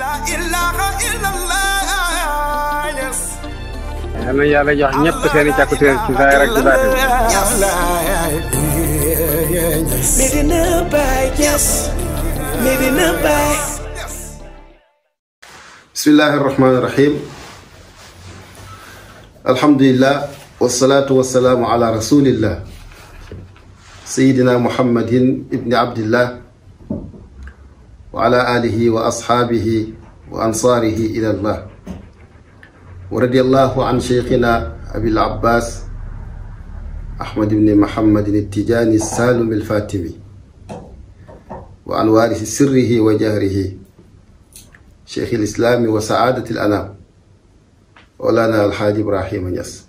yal na yàlla jox ñëpp seen i càkkutéer ci zaahir ak ci baatin Medina Baye Niass Medina Baye bismillahi irrahmani irrahim alhamdulillah wasalaatu wasalaamu ala rasulillah sayidina muhammadin ibni abdillah wa ala alihi wa ashaabihi wa ansaarihi ila allah wa radiyallahu an cheikhina abil abbas ahmad ibni muhammadin التجاني السالم الفاتمي وعن وارث سره وجهره شيخ الإسلام وسعادة الأنام مولانا الحاج إبراهيم نياس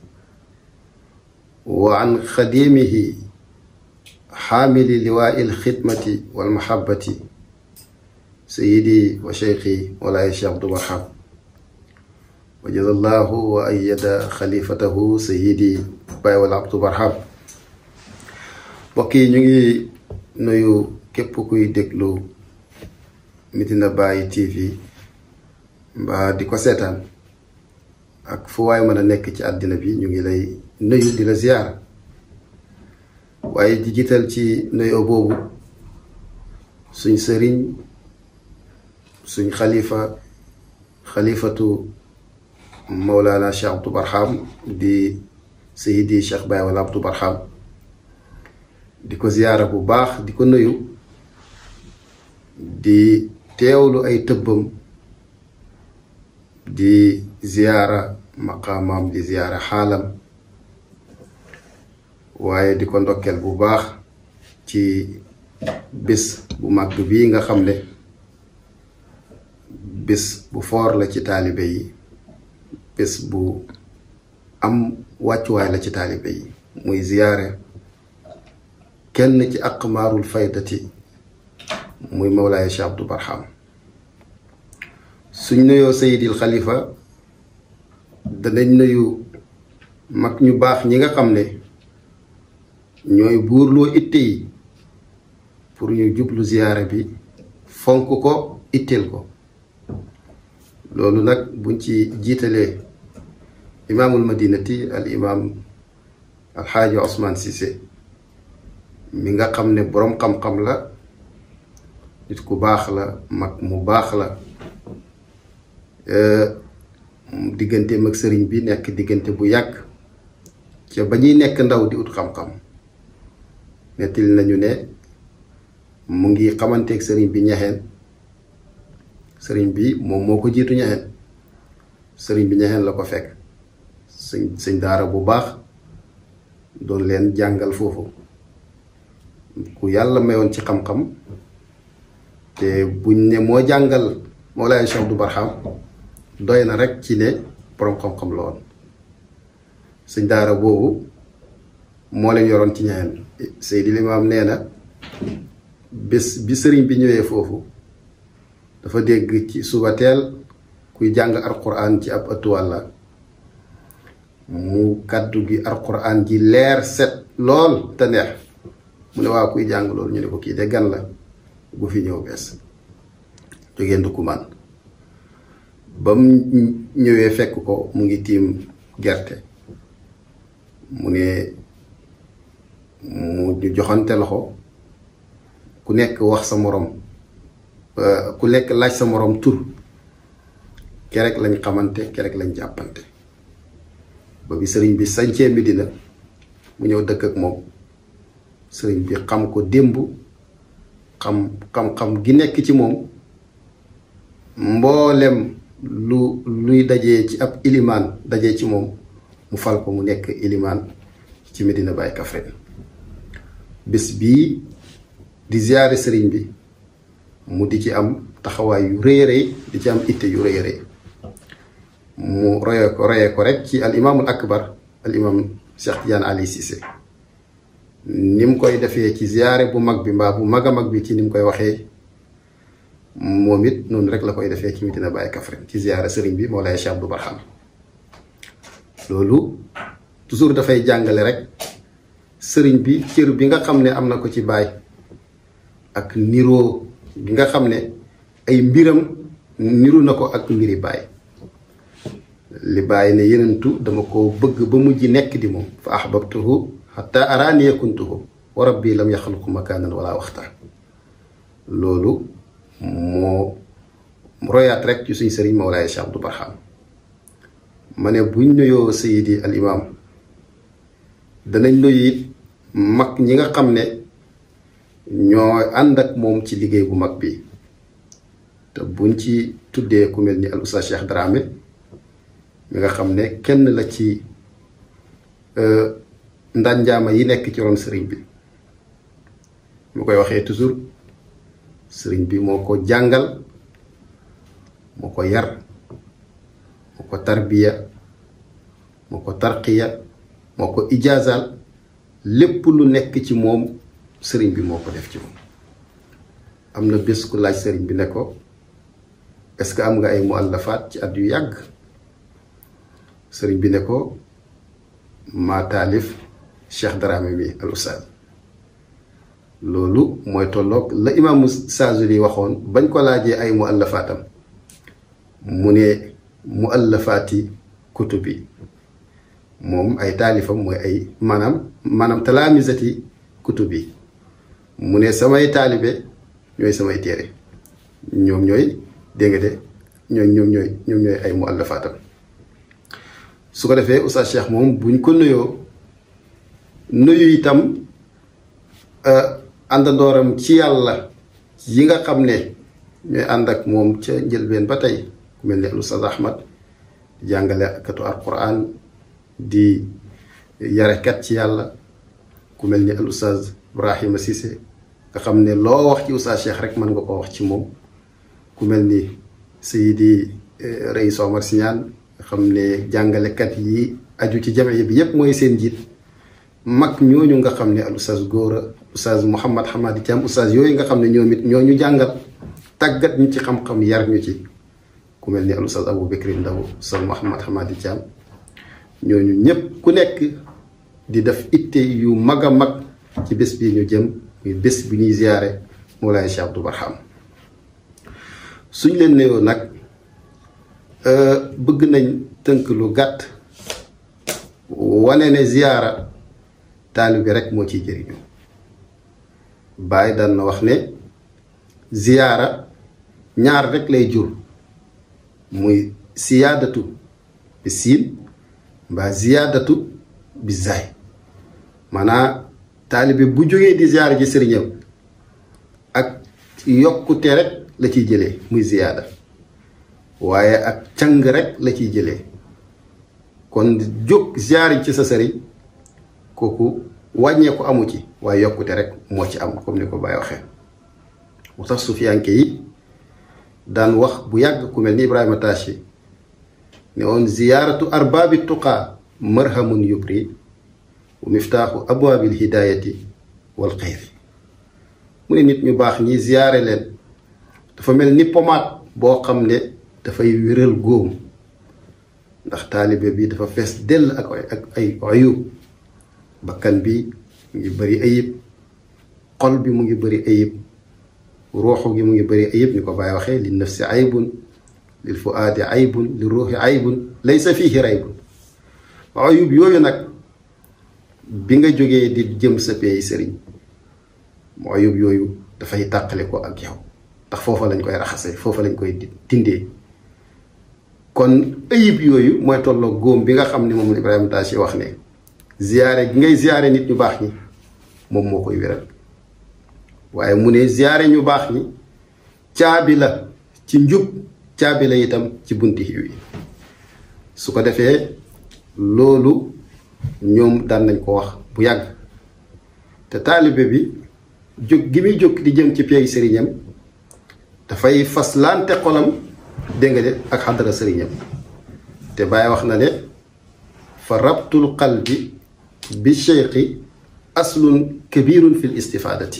وعن خديمه حامل لواء الخدمة والمحبة سيدي وشيخي مولاي الشيخ عبد الوهاب وجزا الله وأيد خليفته سيدي باي wala Abdou Barham mbokk yi ñu ngi nuyu képp kuy déglu Medina Baye TV mbaa di ko seetaan ak fu waay mën a nekk ci àddina bi ñu ngi lay nuyu di la ziyaara waaye di jiital ci nuyoo boobu suñ sëriñ suñ xalifa xalifatu Mawlana Cheikh Abdou Barham di Seydi Cheikh Baye wala Abdou Barham di ko ziyaara bu baax di ko nuyu di teewlu ay tëbbam di ziyaara maqaamaam di ziyaara xaalam waaye di ko ndokkeel bu baax ci bés bu màgg bii nga xam ne bés bu foor la ci taalibe yi bés bu am wàccuwaay la ci taalibe yi muy ziyaare kenn ci aqmaarul faydati muy mawlaaya Cheikh Abdou Barham suñ nuyoo Seydil Xalifa danañ nuyu mag ñu baax ñi nga xam ne ñooy buurloo itte yi pour ñu jublu ziyaare bi fonk ko itteel ko loolu nag buñ ci jiitalee imaamul madinati al imaam alxaaji Ousmane Cissé mi nga xam ne boroom xam-xam la nit ku baax la mag mu baax la digganteem ak sëriñ bi nekk diggante bu yàgg ca ba ñuy nekk ndaw di ut xam-xam nettali nañu ne mu ngi xamanteeg sëriñ bi ñaxeen sëriñ bi moom moo ko jiitu ñaxeen sëriñ bi ñaxeen la ko fekk sëñ sëñ daara bu baax doon leen jàngal foofu ku yàlla mayoon ci xam-xam te buñ ne moo jàngal Mawlaay Cheikh Abdou Barham doy na rek ci ne boroom xam-xam la woon sëñ daara boobu moo leen yoroon ci ñaxeen Seydi Limaam nee na bés bi sëriñ bi ñëwee foofu dafa dégg ci suba teel kuy jàng alquran ci ab ëttu wàlla mu kàddu gi alquran ji leer set lool te neex mu ne waa kuy jàng loolu ñu ne ko kii de gan la bu fi ñëw bees jógee ndukkumaan ba mu ñëwee fekk ko mu ngi tiim gerte mu ne mu ñu joxante loxo ku nekk wax sa morom ku nekk laaj sa morom tur kerek lañ xamante kerek lañ jàppante ba bi sëriñ bi sañcee Medina mu ñëw dëkk ak moom sëriñ bi xam ko démb xam xam-xam gi nekk ci moom mboolem lu luy dajee ci ab ilimaan dajee ci moom mu fal ko mu nekk ilimaan ci Medina Baye Kaffrine bés bii di ziyaare sëriñ bi mu di ci am taxawaay yu rëy rëy di ci am itte yu rëy rëy mu royee ko royee ko rek ci al imaamul akbar al imaam Cheikh Tidiane Ali Cissé ni mu koy defee ci ziyaare bu mag bi mbaa bu mag a mag bi ci ni mu koy waxee moom it noonu rek la koy defee ci Medina Baye Kaffrine ci ziyaare sëriñ bi Mawlaay Cheikh Abdou Barham loolu toujours dafay jàngale rek sëriñ bi cër bi nga xam ne am na ko ci baay ak niroo bi nga xam ne ay mbiram niru na ko ak mbiri baay li bàyyi ne yenentu dama ko bëgg ba mujj nekk di moom fa ahbabtuhu xatta araaniya kuntuhu wa rabbi lam yaxluqu makaanan wala waxta loolu moo royaat rek ci suñ sëriñ Mawlaay Cheikh Abdou Barham ma ne buñ nuyoo sayidi al imam danañ nuyu it mag ñi nga xam ne ñoo ànd ak moom ci liggéey bu mag bi te buñ ci tuddee ku mel ni al oustaz Cheikh Dramé mi nga xam ne kenn la ci ndànjaama yi nekk ci ron sëriñ bi mu koy waxee toujours sëriñ bi moo ko jàngal moo ko yar moo ko tarbiya moo ko tarqiya moo ko ijaazal lépp lu nekk ci moom sëriñ bi moo ko def ci moom am na bés ku laaj sëriñ bi ne ko est-ce que am nga ay muallafaat ci at yu yàgg sëriñ bi ne ko maa taalif Cheikh Dramé mi al ustaaz loolu mooy tolloog la imaamu Saazuli waxoon bañ ko laajee ay muallafaatam mu ne muallafaati kutubi moom ay taalifam mooy ay maanaam maanaam talaamisati kutubi mu ne samay taalibe ñooy samay téere ñoom ñooy dégg nga de ñooy ñoom ñooy ñoom ñooy ay muallafaatam su ko defee Oustaz Cheikh moom buñ ko nuyoo nuyu itam àndandooram ci yàlla yi nga xam ne ñooy ànd ak moom ca njëlbeen ba tey ku mel ni al Oustaz Ahmad di jàngale katu alquran di yarekat ci yàlla ku mel ni al Oustaz Ibrahima Cissé nga xam ne loo wax ci Oustaz Cheikh rek mën nga ko wax ci moom ku mel ni Seydi Reis Omar Siñaan nga xam ne jàngalekat yi aju ci jame bi yépp mooy seen jiit mag ñooñu nga xam ne al Oustaz Góora Oustaz Mouhamad Hamadi Thiam Oustaz yooyu nga xam ne ñoom it ñoo ñu jàngal tàggat ñu ci xam-xam yar ñu ci ku mel ni al Oustaz Abou Bekri Ndaw Oustaz Mouhamad Hamadi Thiam ñooñu ñépp ku nekk di def itte yu mag a mag ci bés bii ñu jëm muy bés bi ñuy ziyaare Mawlaay Cheikh Abdou Barham suñ leen nuyoo nag bëgg nañ tënk lu gàtt wane ne ziyaara taalibe rek moo ciy jëriñu Baay daan na wax ne ziyaara ñaar rek lay jur muy siyaadatu bi siin mbaa ziyaadatu bi zaay maanaa taalibe bu jógee di ziyaara ji sëriñam ak yokkute rek la ciy jëlee muy ziyaada waaye ak càng rek la ciy jëlee kon jóg ziyaar ci sa sëriñ kooku wàññeeku amu ci waaye yokkute rek moo ci am comme ni ko Baye waxee mu tax sufiyanke yi daan wax bu yàgg ku mel ni Ibrahima Tachi ne woon ziyaaratu arbaabi tuqaa marhamun yubri wa miftaaxu abwaabil hidaayati wal xayri mu ne nit ñu baax ñi ziyaare leen dafa mel ni pomaat boo xam ne dafay wéral góom ndax taalibe bi dafa fees dell ak ak ay ayub bakkan bi mu ngi bëri ayib xol bi mu ngi bëri ayib ruuxu gi mu ngi bëri ayib ni ko Baay waxee li nafsi aybun lil fuaadi aybun li ruuxi aybun laysa fiihi raybun ayub yooyu nag bi nga jógee di jëm sa peey sëriñ mu ayub yooyu dafay tàqale ko ak yow ndax foofa lañ koy raxasee foofa lañ koy dindee kon ayib yooyu mooy tolloo góom bi nga xam ne moom la Ibrahima Tachi wax ne ziyaare gi ngay ziyaare nit ñu baax ñi moom moo koy wéral waaye mu ne ziyaare ñu baax ñi caabi la ci njub caabi la itam ci bunti xiw yi su ko defee loolu ñoom daan nañ ko wax bu yàgg te taalibe bi jóg gi muy jóg di jëm ci peey sëriñam dafay fas lante xolam dégg nga de ak xadara sëriñam te Baay wax na ne fa rabtul qalbi bi cheikhi aslun kabirun fil istifaadati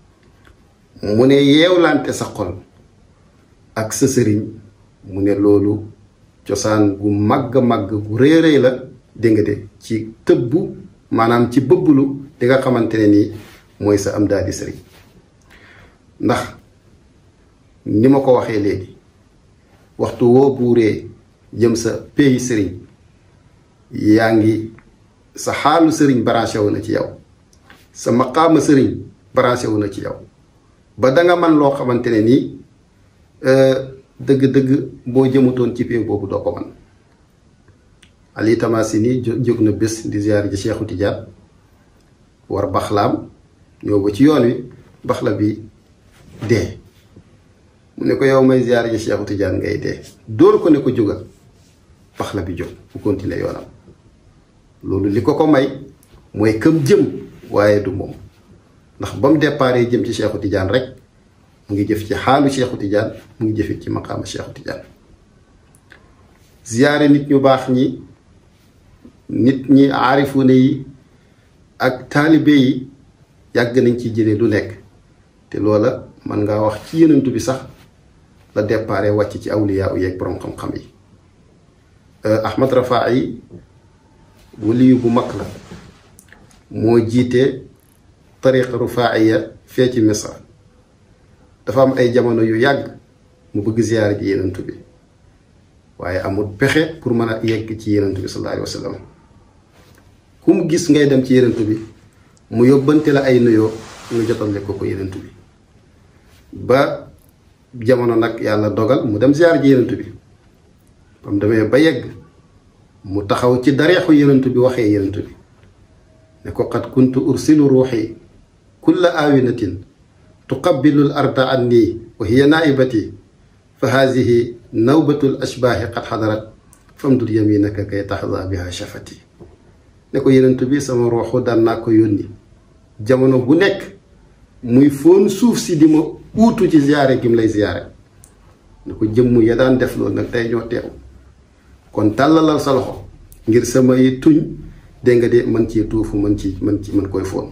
mu ne yeewlante sa xol ak sa sëriñ mu ne loolu cosaan gu màgg màgg gu rëy rëy la dégg nga de ci tëbbu maanaam ci bëbbulu di nga xamante ne nii mooy sa am daal di sëriñ ndax ni ma ko waxee léegi waxtu woo buuree jëm sa pays sëriñ yaa ngi sa xaalu sëriñ branché wu na ci yow sa maqaama sëriñ branché wu na ci yow ba danga man loo xamante ne nii dëgg-dëgg boo jëmutoon ci pays boobu doo ko man Ali Tamasini jóg na bés di ziyaar ji Cheikhu Tidiane war baxlaam ñëw ba ci yoon wi baxla bi dee mu ne ko yow may ziyaar ji Cheikhu Tidiane ngay dee dóor ko ne ko jógal baxla bi jóg bu continuer yoonam loolu li ko ko may mooy këm jëm waaye du moom ndax ba mu déparé jëm ci Cheikhu Tidiane rek mu ngi jëf ci xaalu Cheikhu Tidiane mu ngi jëfit ci maqaama Cheikhu Tidiane ziyaare nit ñu baax ñi nit ñi aarifune yi ak taalibe yi yàgg nañ ci jëlee lu nekk te loola man ngaa wax ci yenentu bi sax la déparé wàcc ci awliyaa u yeeg boroom xam-xam yi Ahmad Rafaa'i waliyu bu mag la moo jiite tariqa rufaaiya fee ci Misra dafa am ay jamono yu yàgg mu bëgg ziyaare ji yenentu bi waaye amul pexe pour mën a yegg ci yenentu bi sallallahu alayhi wa sallam ku mu gis ngay dem ci yenentu bi mu yóbbante la ay nuyoo nga jotale ko ko yenentu bi ba jamono nag yàlla dogal mu dem ziyaar ji yenentu bi ba mu demee ba yegg mu taxaw ci dareexu yenentu bi waxee yenentu bi ne ko qad kuntu ursilu ruuxi kulla aawinatin tuqabbilu l arda anni wa hiya naaibati fa haadihi nawbatu l ashbaahi qad xadarat famdud yaminaka kay taxda biha shafati ne ko yenentu bi sama ruuxu daan naa ko yónni jamono bu nekk muy foon suuf si di ma uutu ci ziyaare gi mu lay ziyaare ne ko jëmm ya daan def loolu nag tey ñoo teew kon tàllalal sa loxo ngir samay tuñ dégg nga de man ci tuufu man ci man ci man koy foon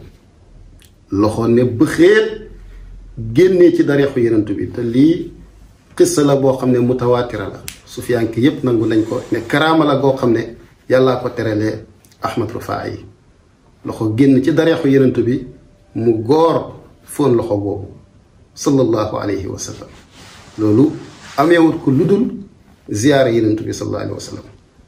loxo ne bëxeet génnee ci dareexu yenentu bi te lii xissa la boo xam ne mutawaatira la sufiyanke yépp nangu nañ ko ne karaama la goo xam ne yàllaa ko terelee ahmad rufaa yi loxo génn ci dareexu yenentu bi mu góor foon loxo boobu sallallahu alayhi wa sallam loolu ameewut ko lu dul ziyaare yenentu bi sallallahu alayhi wa sallam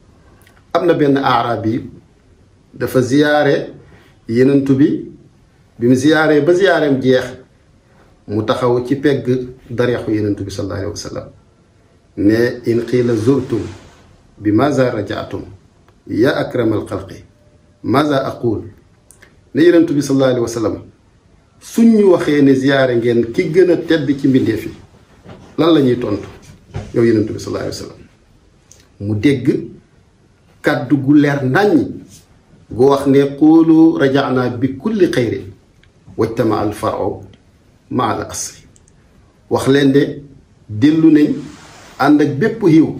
am na benn aarab yi dafa ziyaare yenentu bi bi mu ziyaaree ba ziyaareem jeex mu taxaw ci pegg dareexu yenentu bi sallallahu alayhi wa sallam ne in qiila zurtum bi maza rajaatum ya akramal xalqi maza aqul ne yenentu bi sallallahu alayhi wa sallam suñ ñu waxee ne ziyaare ngeen ki gën a tedd ci mbindeef yi lan la ñuy tontu yow yenentu bi sallallahu alayhi wa sallam mu dégg kàddu gu leer nàññ gu wax ne quulu rajaana bi kulli xayrin wajtama al faro ma al asri wax leen de dellu nañ ànd ak bépp xiw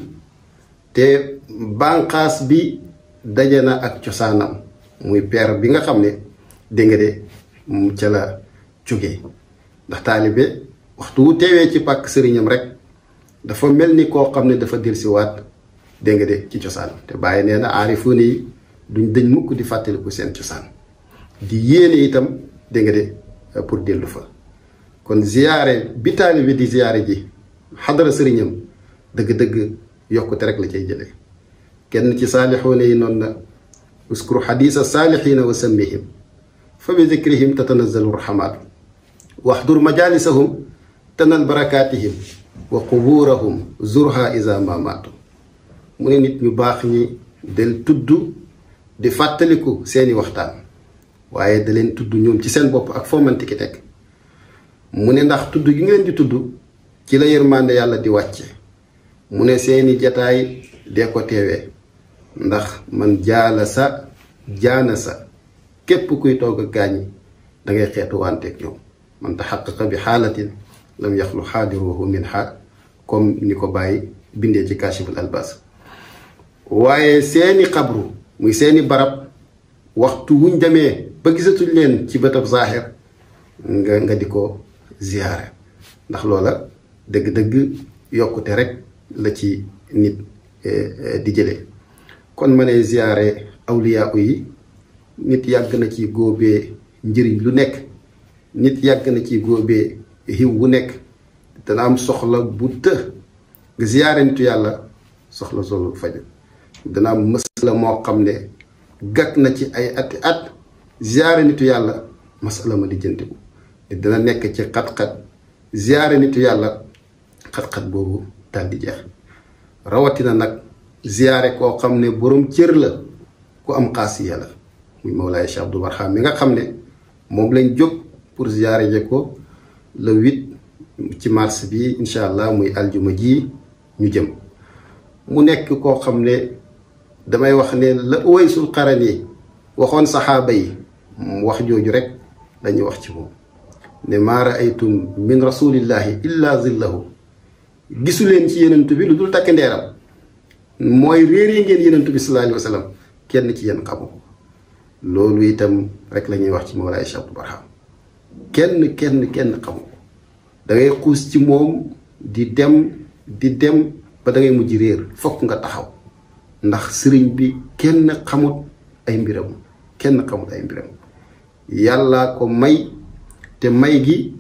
te bànqaas bi daje na ak cosaanam muy peer bi nga xam ne dégg nga de mu ca la jóge ndax taalibe waxtu wu teewee ci pàkk sëriñam rek dafa mel ni koo xam ne dafa delsiwaat dégg nga de ci cosaan te bàyyi nee na aarifuune yi duñ dëñ mukk di fàttaliku seen cosaan di yéene itam dégg nga de pour dellu fa kon ziyaare bi taalibe di ziyaare ji xadara sëriñam dëgg-dëgg yokkute rek la cay jële kenn ci saalixuune yi noonu na uskuru xadiisa saalixiina wa sammihim fa bi dikrihim tatanazalu rahamaatu waxdur majalisahum tanal barakaatihim wa qubuurahum zurha isa ma maatu mu ne nit ñu baax ñi del tudd di fàttaliku seeni waxtaan waaye da leen tudd ñoom ci seen bopp ak foo manti ki teg mu ne ndax tudd gi ngeen di tudd ci la yërmande yàlla di wàcce mu ne seeni jataay dee ko teewee ndax man jaala sa jaana sa képp kuy toog ak gaañi dangay xeetu wanteeg ñoom man taxaqaqa bi xaalatin lam yaxlu xaadiruhu min ha comme ni ko bàyyi bindee ci kashiful albas waaye seeni xabru muy seeni barab waxtu wuñ demee ba gisatuñ leen ci bëtab zaaxir nga nga di ko ziyaare ndax loola dëgg-dëgg yokkute rek la ci nit di jëlee kon ma ne ziyaare awliyaa yi nit yàgg na ci góobee njëriñ lu nekk nit yàgg na ci góobee xiw wu nekk dana am soxla bu të nga ziyaare nitu yàlla soxla solu faju dana am masala moo xam ne gàkk na ci ay ati at ziyaare nitu yàlla masala ma di jëntiku dina nekk ci xat-xat ziyaare nitu yàlla xat-xat boobu daal di jeex rawatina nag ziyaare koo xam ne boroom cër la ku am xaasiya la muy Mawlaay Cheikh Abdou Barham mi nga xam ne moom lañ jóg pour ziyaare je ko le huit ci mars bi incha allah muy aljuma ji ñu jëm mu nekk koo xam ne damay wax ne la Uwaysul Qarani waxoon saxaaba yi wax jooju rek dañuy wax ci moom ne maa raaytum min rasulillahi illa zillahu gisu leen ci yenentu bi lu dul takk ndeeram mooy réeree ngeen yenentu bi sallallahu alayhi wa sallam kenn ci yéen xamu ko loolu itam rek la ñuy wax ci Mawlaay Cheikh Abdou Barham kenn kenn kenn xamu ko da ngay xuus ci moom di dem di dem ba da ngay mujj réer fokk nga taxaw ndax sëriñ bi kenn xamut ay mbiram kenn xamut ay mbiram yàllaa ko may te may gi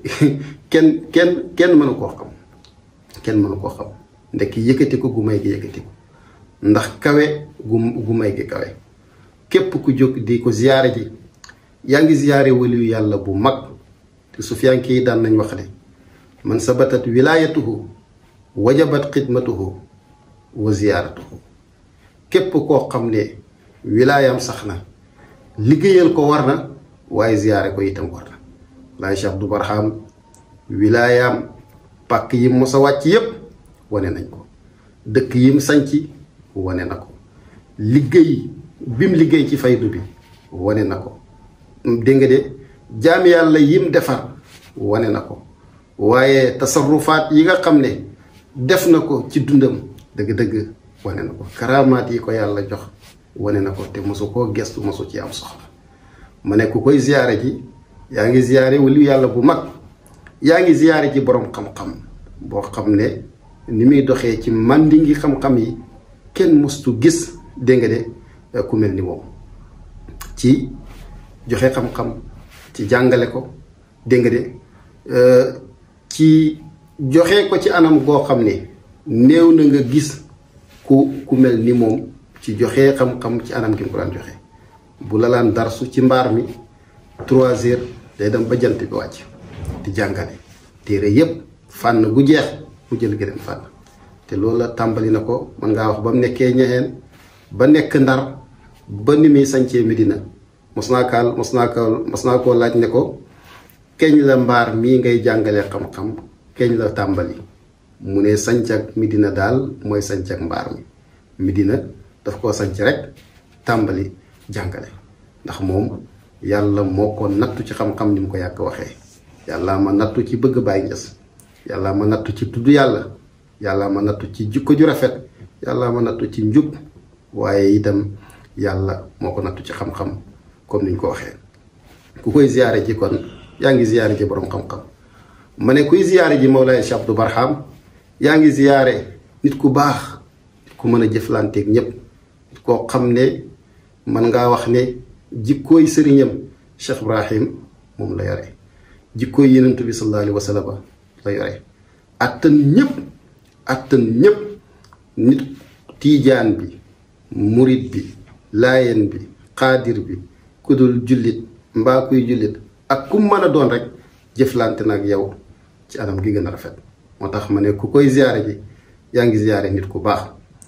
kenn kenn kenn mënu koo xam kenn mënu koo xam ndekk yëkkati ko gu may gi yëkkati ko ndax kawe gu gu may gi kawe képp ku jóg di ko ziyaare ji yaa ngi ziyaare waliyu yàlla bu mag te sufiyanke yi daan nañ wax ne man sabatat wilaayatuhu wajabat xidmatuhu wa ziyaaratuhu képp koo xam ne wilaayam sax na liggéeyal ko war na waaye ziyaare ko itam war na laay Cheikh Abdou Barham wilaayaam pàkk yi mos a wàcc yépp wane nañ ko dëkk yim sanc wane na ko liggéey bim liggéey ci faydu bi wane na ko dégg nga de jaami yàlla yim defar wane na ko waaye tasarrufaat yi nga xam ne def na ko ci dundam dëgg-dëgg wane na ko karaamaat yi ko yàlla jox wane na ko te mosu koo gestu mosu ci am soxla ma ne ku koy ziyaare ji yaa ngi ziyaare wali yàlla bu mag yaa ngi ziyaare ji boroom xam-xam boo xam ne ni muy doxee ci màndi ngi xam-xam yi kenn mostu gis dégg nga de ku mel ni moom ci joxe xam-xam ci jàngale ko dégg nga de ci joxe ko ci anam goo xam ne néew na nga gis ku ku mel ni moom ci joxe xam-xam ci anam gi mu ko daan joxe bu la laan darsu ci mbaar mi trois heures day dem ba jant bi wàcc di jàngale téere yépp fànn gu jeex mu jël gëneen fànn te loolu la tàmbali na ko mën ngaa wax ba mu nekkee ñexeen ba nekk ndar ba ni muy sancee Medina mos naa kaal mos naa ko mos naa koo laaj ne ko keñ la mbaar mii ngay jàngalee xam-xam keñ la tàmbali mu ne sanc ak Medina daal mooy sanc ak mbaar mi Medina daf koo sanc rek tàmbali jàngale ndax moom yàlla moo ko nattu ci xam-xam ni mu ko yàgg waxee yàlla ma nattu ci bëgg Baay Ñas yàlla ma nattu ci tudd yàlla yàlla ma nattu ci jikko ju rafet yàlla ma nattu ci njub waaye itam yàlla moo ko nattu ci xam-xam comme niñ ko waxee ku koy ziyaare ji kon yaa ngi ziyaare ji boroom xam-xam ma ne kuy ziyaare ji Mawlaay Cheikh Abdou Barham yaa ngi ziyaare nit ku baax nit ku mën a jëflanteeg ñépp nit koo xam ne mën ngaa wax ne jikkooy sëriñam Cheikh Ibrahim moom la yore jikkooy yenentu bi sallallahu alayhi wa sallam la yore attan ñépp attan ñépp nit tiijaan bi murit bi laayeen bi xaadir bi kudul jullit mbaa kuy jullit ak ku mën a doon rek jëflante nag yow ci anam gi gën a rafet moo tax ma ne ku koy ziyaare ji yaa ngi ziyaare nit ku baax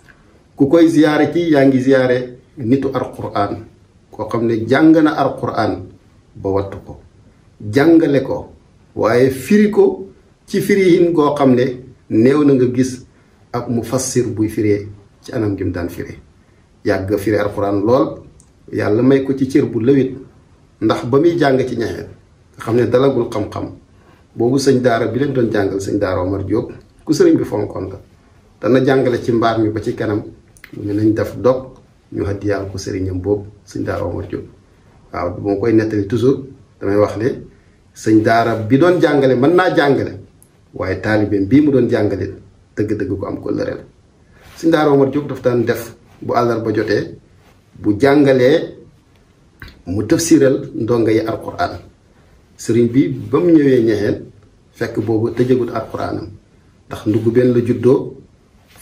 ku koy ziyaare ci yaa ngi ziyaare nitu alquran koo xam ne jàng na alquran ba wattu ko jàngale ko waaye firi ko ci firihin goo xam ne néew na nga gis ak mu fassir buy firee ci anam gi mu daan firee yàgg firi alquran lool yàlla may ko ci cër bu lëwit ndax ba muy jàng ci ñaxeen nga xam ne dalagul xam-xam boobu sëñ daara bi leen doon jàngal sëñ daara Omar Diop ku sëriñ bi fonkoon la dana jàngale ci mbaar mi ba ci kanam mu ne nañ def dog ñu haddiyaal ko sëriñam boobu sëñ daara Omar Diop waaw bu ma koy nettali toujours damay wax ne sëñ daara bi doon jàngale mën naa jàngale waaye taalibeem bii mu doon jàngale dëgg-dëgg ko am ko lëre la sëñ daara Omar Diop daf daan def bu àllarba jotee bu jàngalee mu tafsiral ndongo yi alquran sëriñ bi ba mu ñëwee ñexeen fekk boobu tëjagut alquranam ndax ndugg benn la juddoo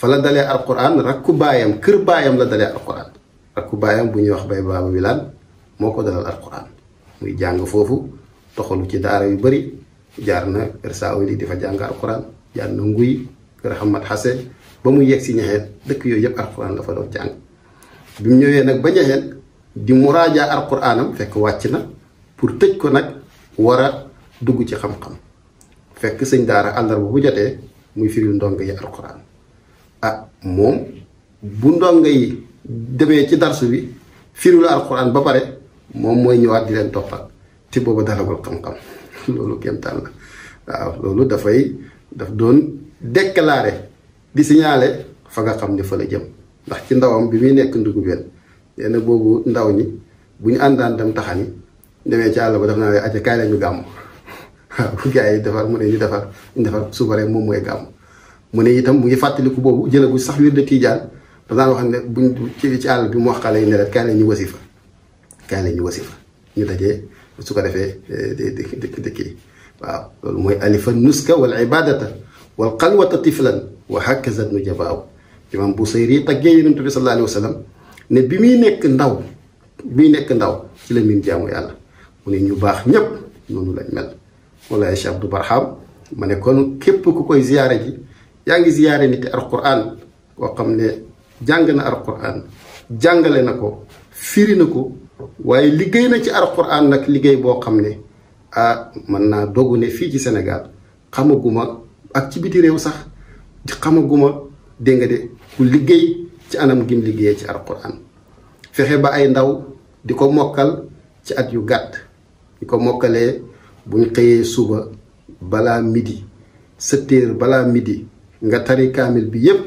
fa la dalee alquran rakku baayam kër baayam la dalee alquran rakku baayam bu ñuy wax bay baaba wilaan moo ko dalal alquran muy jàng foofu toxalu ci daara yu bëri jaar na kër saawili di fa jàng alquran jaar na nguy kër Hamad Xase ba mu yegg si ñaxeen dëkk yooyu yëpp alquran dafa doon jàng bi mu ñëwee nag ba ñaxeen di muraajaa alquranam fekk wàcc na pour tëj ko nag war a dugg ci xam-xam fekk sëñ daara àllarba bu jotee muy firil ndongo yi alquran ah moom bu ndongo yi demee ci darsu bi firilu alquran ba pare moom mooy ñëwaat di leen toppal te booba dalagul xam-xam loolu kéemtaan la waaw loolu dafay daf doon déclaré di signalé fa nga xam ne fa la jëm ndax ci ndawam bi muy nekk ndugu benn nee na boobu ndaw ñi bu ñu àndaan dem taxani demee ci àll ba daf naa ne acca kaay la ñu gàmm waaw gars yi defar mu ne ñu defar ñu defar suba rek moom mooy gàmm mu ne itam mu ngi fàttaliku boobu jëlagu sax wir de tiijaan daf daan wax ne buñ ci ci àll bi mu wax xale yi ne leen kaay la ñu wasifa kaay la ñu wasifa ñu dajee su ko defee di di di kii waaw loolu mooy alifa nuska wal ibadata wal xalwata tiflan wa hakaza nu jabaaw imam Busayri taggee yonent bi sallallahu alayhi wa sallam ne bi muy nekk ndaw bi muy nekk ndaw ci la miin jaamu yàlla mu ne ñu baax ñépp noonu lañ mel Moulaye Cheikh Abdou Barham ma ne kon képp ku koy ziyaare ji yaa ngi ziyaare nit alquran koo xam ne jàng na alquran jàngale na ko firi na ko waaye liggéey na ci alquran nag liggéey boo xam ne ah mën naa dogu ne fii ci Sénégal xamaguma ak ci biti réew sax xamaguma dégg nga de ku liggéey ci anam gim liggéeyee ci alquran fexe ba ay ndaw di ko mokkal ci at yu gàtt di ko mokkalee buñ xëyee suba balaa midi sept heures balaa midi nga tari kaamil bi yépp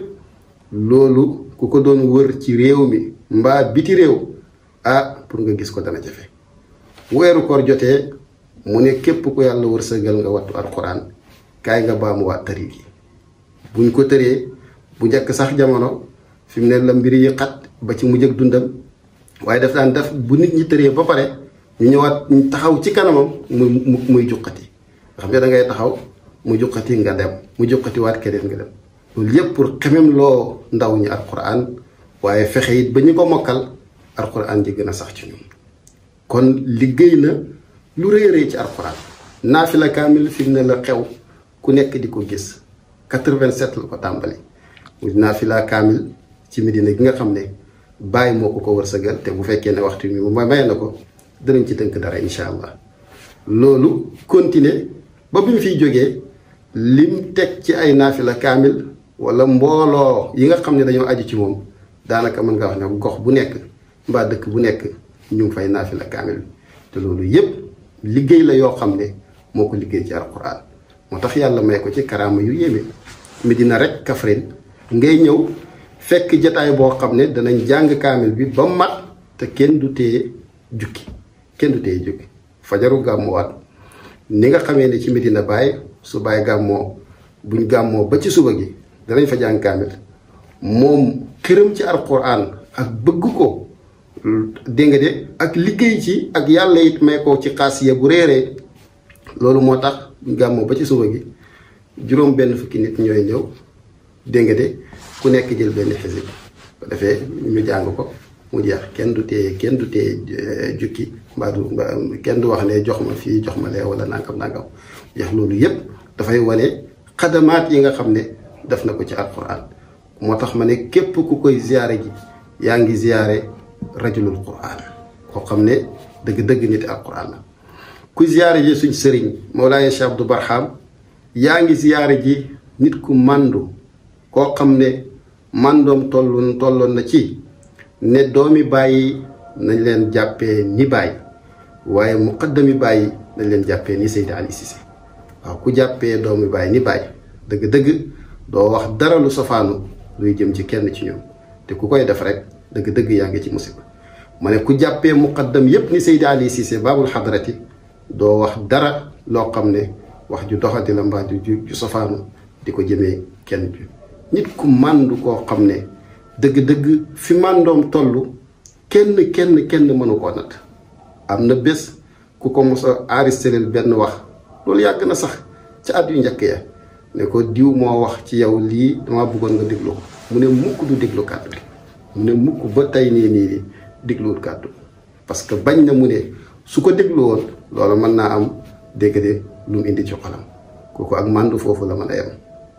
loolu ku ko doon wër ci réew mi mbaa biti réew ah pour nga gis ko dana jafe weeru koor jotee mu ne képp ku yàlla wërsëgal nga wattu alquran kaay nga baamuwaat tari gi buñ ko tëree bu njëkk sax jamono fi mu ne la mbir yi xat ba ci mujj ak dundam waaye daf daan def bu nit ñi tëree ba pare ñu ñëwaat ñu taxaw ci kanamam muy muy juqati nga xam ne da ngay taxaw mu juqati nga dem mu juqati waat keneen nga dem loolu yëpp pour xemem loo ndaw ñi alquran waaye fexe it ba ñu ko mokkal alquran ji gën a sax ci ñun kon liggéey na lu rëy rëy ci alquran naafila kaamil fi mu ne la xew ku nekk di ko gis 87 la ko tàmbali mu naafila kaamil ci Medina gi nga xam ne bàyyi moo ko ko wërsëgal te bu fekkee ne waxtu mi ma maye na ko danañ ci tënk dara incha allah loolu continuer ba bi mu fiy jógee lim teg ci ay naafila kaamil wala mbooloo yi nga xam ne dañoo aju ci moom daanaka mën nga wax ne gox bu nekk mbaa dëkk bu nekk ñu ngi fay naafila kaamil te loolu yépp liggéey la yoo xam ne moo ko liggéey ci alquran moo tax yàlla may ko ci karaama yu yéeme Medina rek Kaffrine ngay ñëw fekk jataay boo xam ne danañ jàng kaamil bi ba mat te kenn du téye jukki kenn du téye jukki fajaru gàmmuwaat ni nga xamee ne ci Medina Baye su Baye gàmmoo buñ gàmmoo ba ci suba gi danañ fa jàng kaamil moom këram ci alquran ak bëgg ko dégg nga de ak liggéey ci ak yàlla it may ko ci xaasiya bu réeree loolu moo tax buñ gàmmoo ba ci suba gi juróom benn fukki nit ñooy ñëw dégg nga de ku nekk jël benn xisib ko defee ñu jàng ko mu jeex kenn du téye kenn du téye jukki mbaa du kenn du wax ne jox ma fii jox ma lee wala nangam nangam jeex loolu yépp dafay wane xadamaat yi nga xam ne def na ko ci alquran moo tax ma ne képp ku koy ziyaare ji yaa ngi ziyaare rajulul quran koo xam ne dëgg-dëgg nit alquran la ku ziyaare ji suñ sëriñ Mawlaaye Cheikh Abdou Barham yaa ngi ziyaare ji nit ku màndu koo xam ne màndoom tollu tolloon na ci ne doomi bàyyi nañ leen jàppee ni bàyyi waaye muqaddami bàyyi nañ leen jàppee ni Seydi Ali Cissé waaw ku jàppee doomi bàyyi ni bàyyi dëgg-dëgg doo wax dara lu sofaanu luy jëm ci kenn ci ñoom te ku koy def rek dëgg-dëgg yaa ngi ci musiba ma ne ku jàppee muqaddam yépp ni Seydi Ali Cissé baabul xadrati doo wax dara loo xam ne wax ju doxati la mbaa ju ju sofaanu di ko jëmee kenn ju nit ku màndu koo xam ne dëgg-dëgg fi màndoom toll kenn kenn kenn mënu koo nat am na bés ku ko mos a enregistré benn wax loolu yàgg na sax ca at yu njëkk ya ne ko diw moo wax ci yow lii dama bëggoon nga déglu ko mu ne mukk du déglu kàddu gi mu ne mukk ba tey nii nii nii dégluwul kàddu parce que bañ na mu ne su ko déglu woon loolu mën naa am dégg de lu mu indi ci xolam kooku ak màndu foofu la mën a yem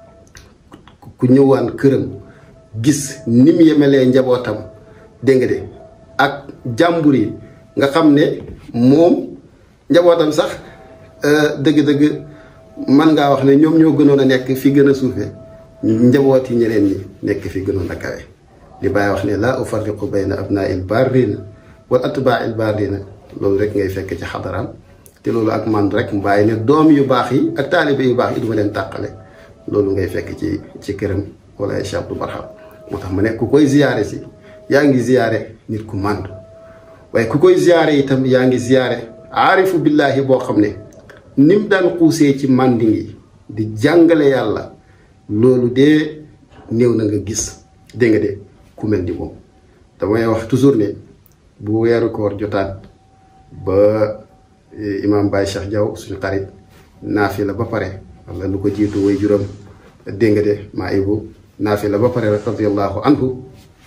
ku ñëwaan këram gis ni mu yemelee njabootam dégg nga de ak jàmbur yi nga xam ne moom njabootam sax dëgg-dëgg man ngaa wax ne ñoom ñoo gënoon a nekk fi gën a suufee njaboot yi ñeneen ñi nekk fi gënoon a kawe li bàyyi wax ne laa ufarriqu bayna abnaa il barrina wal atbaa il barrina loolu rek ngay fekk ci xadaraam te loolu ak man rek mu bàyyi ne doom yu baax yi ak taalibe yu baax yi duma leen tàqale loolu ngay fekk ci ci këram wala ay Cheikh Abdou Barham moo tax ma ne ku koy ziyaare si yaa ngi ziyaare nit ku màndu waaye ku koy ziyaare itam yaa ngi ziyaare aarifu billaahi boo xam ne nim daan xuusee ci mànding yi di jàngale yàlla loolu de néew na nga gis dégg nga de ku mel ni moom damay wax toujours ne bu weeru koor jotaat ba imaam Baye Cheikh Diaw suñu xarit naafi la ba pare wala lu ko jiitu way juróom dégg nga de maa ibu naafi la ba pare rek radiallahu anhu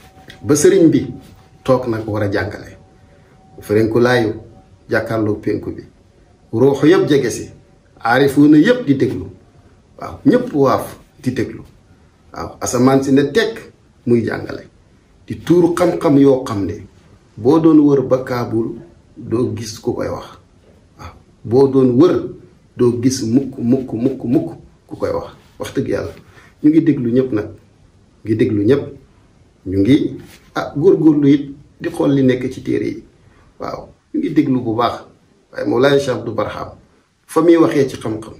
ba sëriñ bi toog nag war a jàngale ferenku laayu jàkkaarloo penku bi ruuxu yëpp jege si aarifuuna yëpp di déglu waaw ñëpp waaf di déglu waaw asamaan si ne tekk muy jàngale di tuuru xam-xam yoo xam ne boo doon wër ba kaabul doo gis ku koy wax waaw boo doon wër doo gis mukk mukk mukk mukk ku koy wax wax dëgg yàlla ñu ngi déglu ñëpp nag ngi déglu ñëpp ñu ngi ah góorgóorlu it di xool li nekk ci téere yi waaw ñu ngi déglu bu baax waaye Mawlaay Cheikh Abdou Barham fa muy waxee ci xam-xam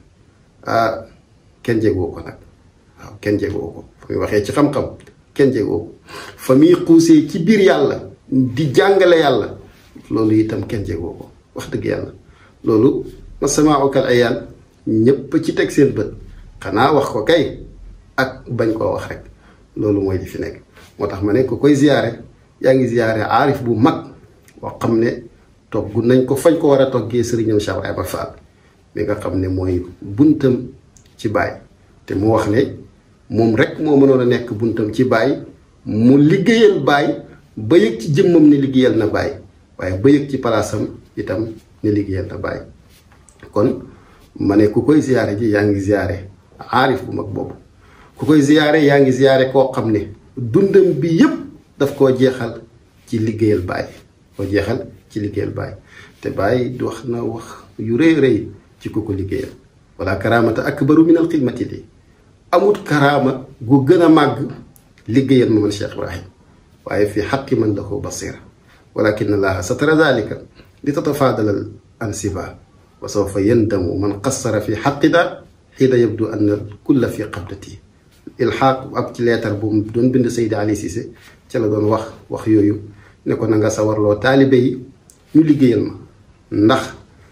ah kenn jegoo ko nag waaw kenn jegoo ko fa muy waxee ci xam-xam kenn jegoo ko fa muy xuusee ci biir yàlla di jàngale yàlla loolu itam kenn jegoo ko wax dëgg yàlla loolu ma sama okal ayaan ñépp ci teg seen bët xanaa wax ko kay ak bañ koo wax rek loolu mooy di fi nekk moo tax ma ne ko koy ziyaare yaa ngi ziyaare aarif bu mag boo xam ne togg nañ ko fañ ko war a toggee sëriñam Cheikh Ibrahima Fall mi nga xam ne mooy buntam ci baay te mu wax ne moom rek moo mënoon a nekk buntam ci baay mu liggéeyal baay ba yëg ci jëmmam ne liggéeyal na baay waaye ba yëg ci palaasam itam ne liggéeyal na baay kon ma ne ku koy ziyaare ji yaa ngi ziyaare aarif bu mag boobu ku koy ziyaare yaa ngi ziyaare koo xam ne dundam bi yépp daf koo jeexal ci liggéeyal baay koo jeexal ci liggéeyal baay te baay wax na wax yu rëy rëy ci ku ko liggéeyal wala karaamata akbaru min al xidmati li amut karaama gu gën a màgg liggéeyal ma man Cheikh Ibrahim waaye fi xaqi man lahu basira walakin allaha satara dalika li tatafaadalal ansiba wa sawfa yandamu man qassara fi xaqida xiina yabdu anna kulla fi qabdati ilxaaq ab ci leetar bu mu doon bind Seydi Ali Cissé ca la doon wax wax yooyu ne ko na nga sawarloo taalibe yi ñu liggéeyal ma ndax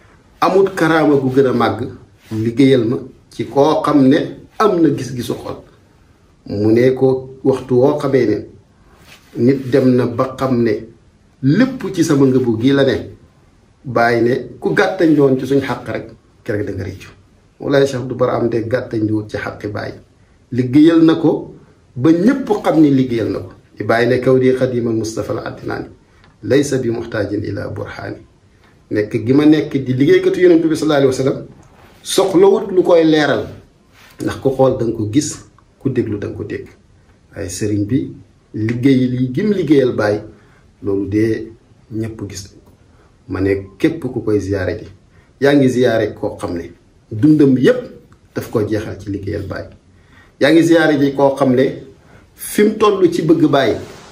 amut karaama gu gën a màgg liggéeyal ma ci koo xam ne am na gis-gisu xol mu ne ko waxtu woo xamee ne nit dem na ba xam ne lépp ci sama ngëbu gii la ne bàyyi ne ku gàttañ doon ci suñ xàq rek kerek da nga réccu walaay Cheikh du bara am de gàttañ di wut ci xaqi bàyyi liggéeyal na ko ba ñépp xam ni liggéeyal na ko di bàyyi ne kaw di xadimal Mustafa la addinaani laysa bi muxtaajin ila burhaani nekk gi ma nekk di liggéeykatu yonent bi sallallahu alayhi wa sallam soxlawut lu koy leeral ndax ku xool da nga ko gis ku déglu da nga ko dégg waaye sëriñ bi liggéey li gim liggéeyal bàyyi loolu de ñépp gis nañ ko ma ne képp ku koy ziyaare ji yaa ngi ziyaare koo xam ne dundam yépp daf ko jeexal ci liggéeyal bàyyi yaa ngi ziyaare ji koo xam ne fi mu toll ci bëgg bàyyi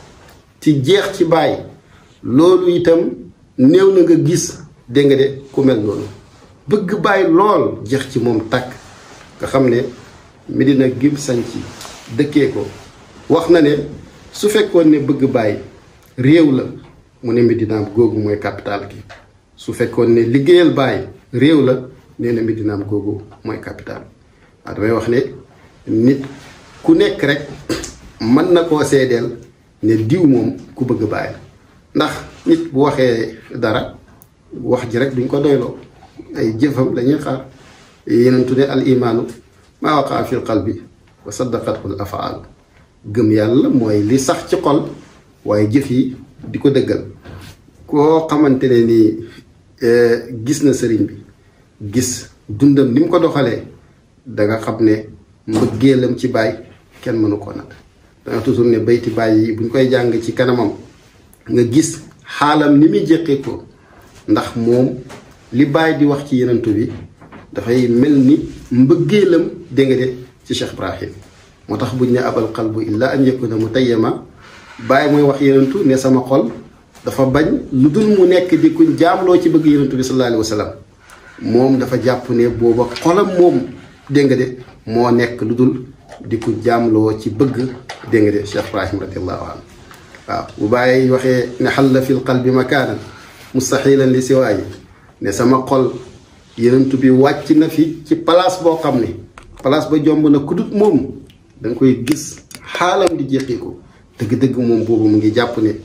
ci jeex ci bàyyi loolu itam néew na nga gis dégg nga de ku mel noonu bëgg bàyyi lool jeex ci moom tàkk nga xam ne Medina gim sañ ci dëkkee ko wax na ne su fekkoon ne bëgg bàyyi réew la mu ne Medinaam googu mooy capital gi su fekkoon ne liggéeyal bàyyi réew la nee na Medinaam googu mooy capital waaw damay wax ne nit ku nekk rek mën na koo seedeel ne diw moom ku bëgg bàyyi la ndax nit bu waxee dara wax ji rek duñ ko doyloo ay jëfam lañuy xaar yenentu ne al imaanu maa waqaa fi l qalbi wa saddaqathu l afaalu gëm yàlla mooy li sax ci xol waaye jëf yi di ko dëggal koo xamante ne ni gis na sëriñ bi gis dundam ni mu ko doxalee danga xam ne mbëggeelam ci baay kenn mënu ko nat danga toujours ne bayti baay yi bu ñu koy jàng ci kanamam nga gis xaalam ni muy jéqee ko ndax moom li baay di wax ci yenantu bi dafay mel ni mbëggeelam dégg nga de ci Cheikh Ibrahim moo tax buñ ne abal qalbu illa an yakuna mutayyama baay mooy wax yenantu ne sama xol dafa bañ lu dul mu nekk di kuñ jaamloo ci bëgg yenantu bi sallallahu alayhi wa sallam moom dafa jàpp ne booba xolam moom dégg nga de moo nekk lu dul di ku jaamloo ci bëgg dégg nga de Cheikh Ibrahim radiallahu anhu waaw bu bàyyi waxee ne xalla fil qalbi makaanan mustaxilan li siwaayi ne sama xol yenentu bi wàcc na fi ci place boo xam ne place ba jomb na kudut moom da nga koy gis xaalam di jeqiku dëgg-dëgg moom boobu mu ngi jàpp ne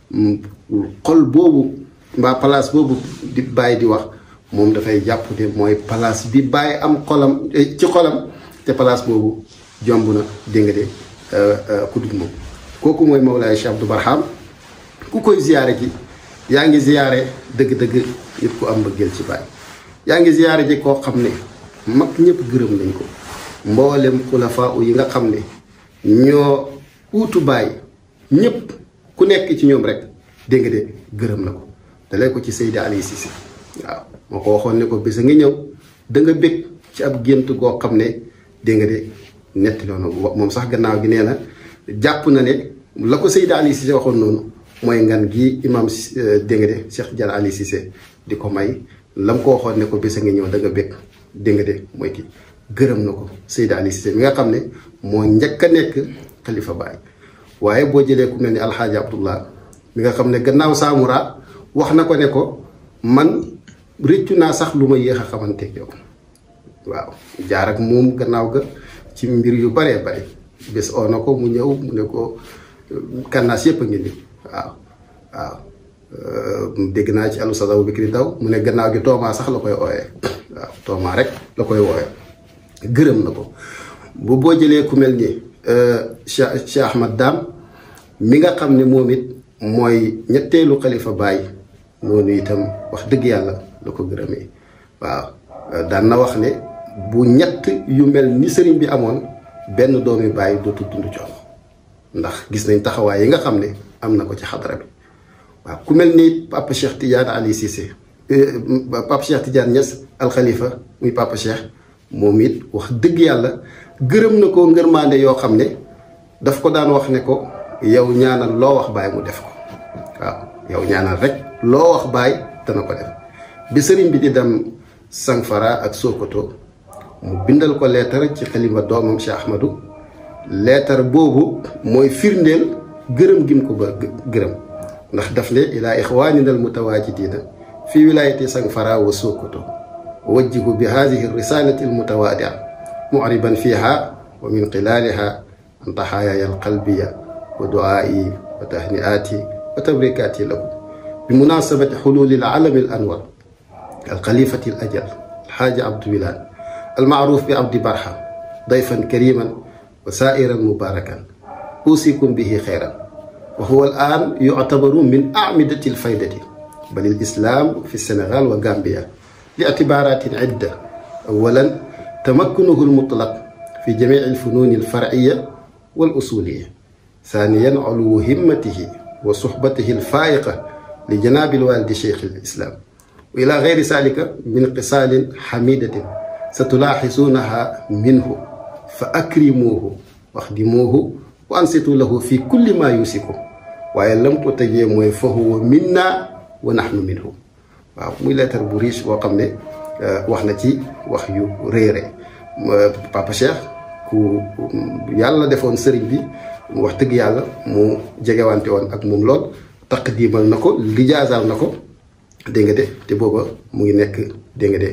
xol boobu mbaa place boobu di bàyyi di wax moom dafay jàpp ne mooy place bi bàyyi am xolam ci xolam te place boobu jomb na dégg nga de kudut moom kooku mooy Mawlaay Cheikh Abdou Barham ku koy ziyaare ji yaa ngi ziyaare dëgg-dëgg nit ku am mbëggeel ci baay yaa ngi ziyaare ji koo xam ne mag ñëpp gërëm nañ ko mboolem xulafaa yi nga xam ne ñoo uutu baay ñëpp ku nekk ci ñoom rek dégg nga de gërëm na ko dalee ko ci Seydi Ali Cissé waaw moo ko waxoon ne ko bés a ngi ñëw da nga bég ci ab gént goo xam ne dégg nga de netti noonu moom sax gannaaw gi nee na jàpp na ne la ko Seydi Ali Cissé waxoon noonu mooy ngan gi imam dégg nga de Cheikh Tidiane Ali Cissé di ko may la mu ko waxoon ne ko bés a ngi ñëw da nga bég dégg nga de mooy kii gërëm na ko Seydi Ali Cissé mi nga xam ne moo njëkk a nekk xalifa baay waaye boo jëlee ku mel ni alxaaji abdullah mi nga xam ne gannaaw saamura wax na ko ne ko man rëccu naa sax lu ma yéex a xamanteeg yow waaw jaar ak moom gannaaw ga ci mbir yu baree bare bés oo na ko mu ñëw mu ne ko kannaas yépp a ngi ni waaw waaw dégg naa ci alu sadaw bikri daw mu ne gannaaw gi toomaa sax la koy ooyee waaw toomaa rek la koy wooyee gërëm na ko bu boo jëlee ku mel ni Cheikh Cheikh Ahmad Dam mi nga xam ne moom it mooy ñetteelu xalifa baay noonu itam wax dëgg yàlla la ko gërëmee waaw daan na wax ne bu ñett yu mel ni sëriñ bi amoon benn doomi baay dootu dund coono ndax gis nañ taxawaay yi nga xam ne am na ko ci xadara bi waaw ku mel ni Papa Cheikh Tidiane Ali Cissé Papa Cheikh Tidiane Niass al Khalifa muy Papa Cheikh moom it wax dëgg yàlla gërëm na ko ngërmaande yoo xam ne daf ko daan wax ne ko yow ñaanal loo wax baay mu def ko waaw yow ñaanal rek loo wax baay dana ko def bi sëriñ bi di dem Sangfara ak Sokoto mu bindal ko leetar ci xalima doomam Cheikh Ahmadou leetar boobu mooy firndeel gërëm gim ko ba gërëm ndax daf ne ilaa ixwaanina al mutawaajidina fi wilayati Sangfara wa Sokoto wajjihu bi hadihi risalati al mutawaadia معربا فيها ومن خلالها عن ضحاياي القلبية ودعائي وتهنئاتي وتبريكاتي له بمناسبة حلول العالم الأنور الخليفة الأجل الحاج عبد بلال المعروف بعبد برحة ضيفا كريما وسائرا مباركا أوصيكم به خيرا وهو الآن يعتبر من أعمدة الفائدة بل الإسلام في السنغال وغامبيا لاعتبارات عدة أولا تمكنه المطلق في جميع الفنون الفرعية والأصولية ثانيا علو همته وصحبته الفائقة لجناب الوالد شيخ الإسلام وإلى غير ذلك من قصال حميدة ستلاحظونها منه فأكرموه واخدموه وأنصتوا له في كل ما يوسكم وإن لم تتجموا فهو منا ونحن منه waaw muy lettre bu riche boo xam ne wax na ci wax yu réere papa Cheikh ku yàlla defoon sëriñ bi wax dëgg yàlla mu jegewante woon ak moom lool taqdimal na ko lijaasaal na ko dégg nga de te booba mu ngi nekk dégg nga de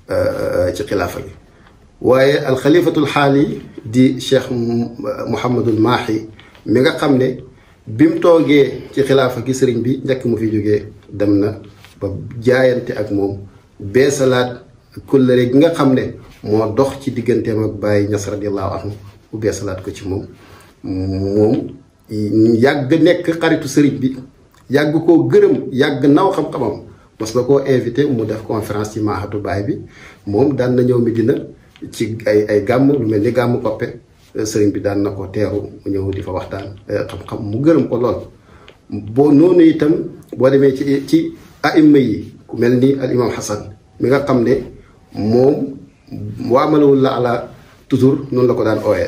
ci xilaafa gi waaye alxalifatul xaali di cheikh Mouhamadul Maahi mi nga xam ne bi mu toogee ci xilaafa gi sëriñ bi njëkk mu fi jógee dem na ba jaayante ak moom beesalaat kullëre gi nga xam ne moo dox ci digganteem ak Baye Ñas radiallahu anhu bu beesalaat ko ci moom moom yàgg nekk xaritu sëriñ bi yàgg koo gërëm yàgg naw xam-xamam mos na koo invité mu def conférence ci Mahadu Baay bi moom daan na ñëw Medina ci ay ay gàmm lu mel ni gàmm koppe sëriñ bi daan na ko teeru mu ñëw di fa waxtaan xam-xam mu gërëm ko lool boo noonu itam boo demee ci ci aima yi ku mel ni al imam Hassan mi nga xam ne moom waamalawul la ala toujours noonu la ko daan ooyee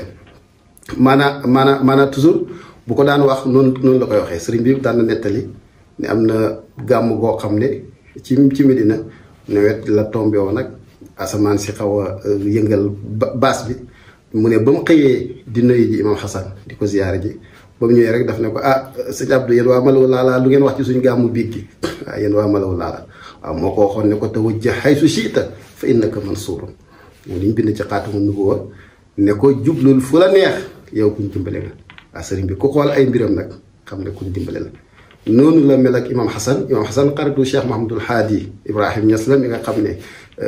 maanaa maanaa maanaa toujours bu ko daan wax noonu noonu la koy waxee sëriñ bi daan na nettali ne am na gàmm goo xam ne ci ci Medina nawet la tombé woon nag asamaan si xaw a yëngal baas bi mu ne ba mu xëyee di nuyu ji imam Hassan di ko ziyaare ji ba mu ñëwee rek daf ne ko ah sëñ Abdou yéen waa Malaw Laala lu ngeen wax ci suñu gàmmu biig gi waaw yéen waa Malaw Laala waaw moo ko waxoon ne ko tawajjah haysu shi'ta fa innaka mansuurun moom li ñu bind ci xaatamu nubuwwa ne ko jublul fu la neex yow kuñ dimbale nga waaw sëriñ bi ku xool ay mbiram nag xam ne kuñ dimbale la noonu la mel ak imam Hassan imam Hassan xaritu Cheikh Mahamadul Haadi Ibrahim Niass la mi nga xam ne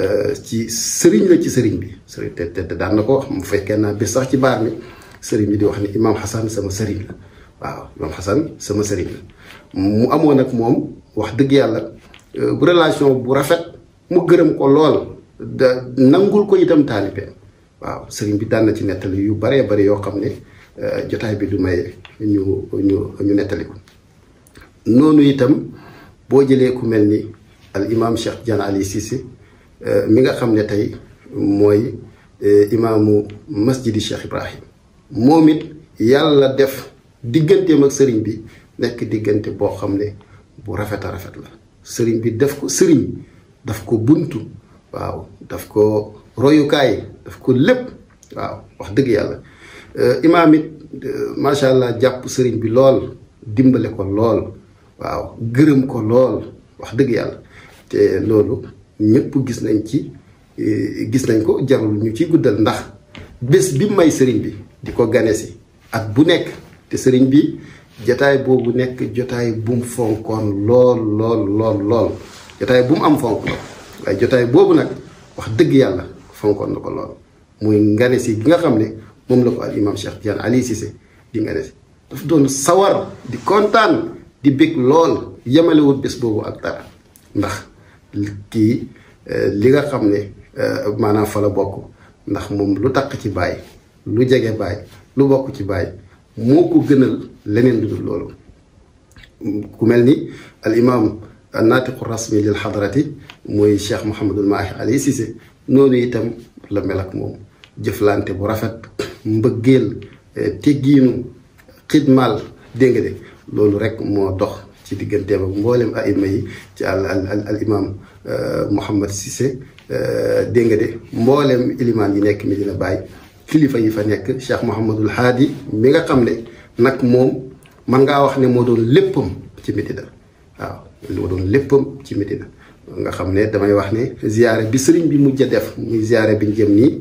ci sëriñ la ci sëriñ bi sëriñ te te daan na ko wax mu fekkee naa bis sax ci baar mi sëriñ bi di wax ni imam Hassan sama sëriñ la waaw imam Hassan sama sëriñ la mu amoon ak moom wax dëgg yàlla bu relation bu rafet mu gërëm ko lool da nangul ko itam taalibe waaw sëriñ bi daan na ci nettali yu baree bari yoo xam ne jotaay bi du may ñu ñu ñu nettali ko noonu itam boo jëlee ku mel ni al imam Cheikh Diane Ali Cissé mi nga xam ne tey mooy imaamu masjidi Cheikh Ibrahim moom it yàlla def digganteem ak sëriñ bi nekk diggante boo xam ne bu rafet a rafet la sëriñ bi def ko sëriñ daf ko buntu waaw daf ko royukaay daf ko lépp waaw wax dëgg yàlla imaam it macha allah jàpp sëriñ bi lool dimbale ko lool waaw gërëm ko lool wax dëgg yàlla te loolu ñëpp gis nañ ci gis nañ ko jarul ñu ci guddal ndax bés bi may sëriñ bi di ko gane si at bu nekk te sëriñ bi jotaay boobu nekk jotaay bu mu fonkoon lool lool lool lool jotaay bu mu am fonk la waaye jotaay boobu nag wax dëgg yàlla fonkoon na ko lool muy ngane si gi nga xam ne moom la ko al imam Cheikh Diane Ali Cissé di ngane si daf doon sawar di kontaan di bég lool yemalewut bés boobu ak dara ndax kii li nga xam ne maanaam fa la bokk ndax moom lu takk ci baay lu jege baay lu bokk ci baay moo ko gënal leneen lu dul loolu ku mel ni al imam naatiqu rasmi lil xadarati mooy cheikh Mouhamadul Mahi Ali Cissé noonu itam la mel ak moom jëflante bu rafet mbëggeel teggiinu xidmaal dégg nga de loolu rek moo dox ci digganteem ak mboolem aima yi ci al al al imam Mouhamad Cissé dégg nga de mboolem ilimaan yi nekk Medina Baye kilifa yi fa nekk Cheikh Mouhamadul Haadi mi nga xam ne nag moom man ngaa wax ne moo doon léppam ci Medina waaw moo doon léppam ci Medina nga xam ne damay wax ne ziyaare bi sëriñ bi mujj a def muy ziyaare bi jëm nii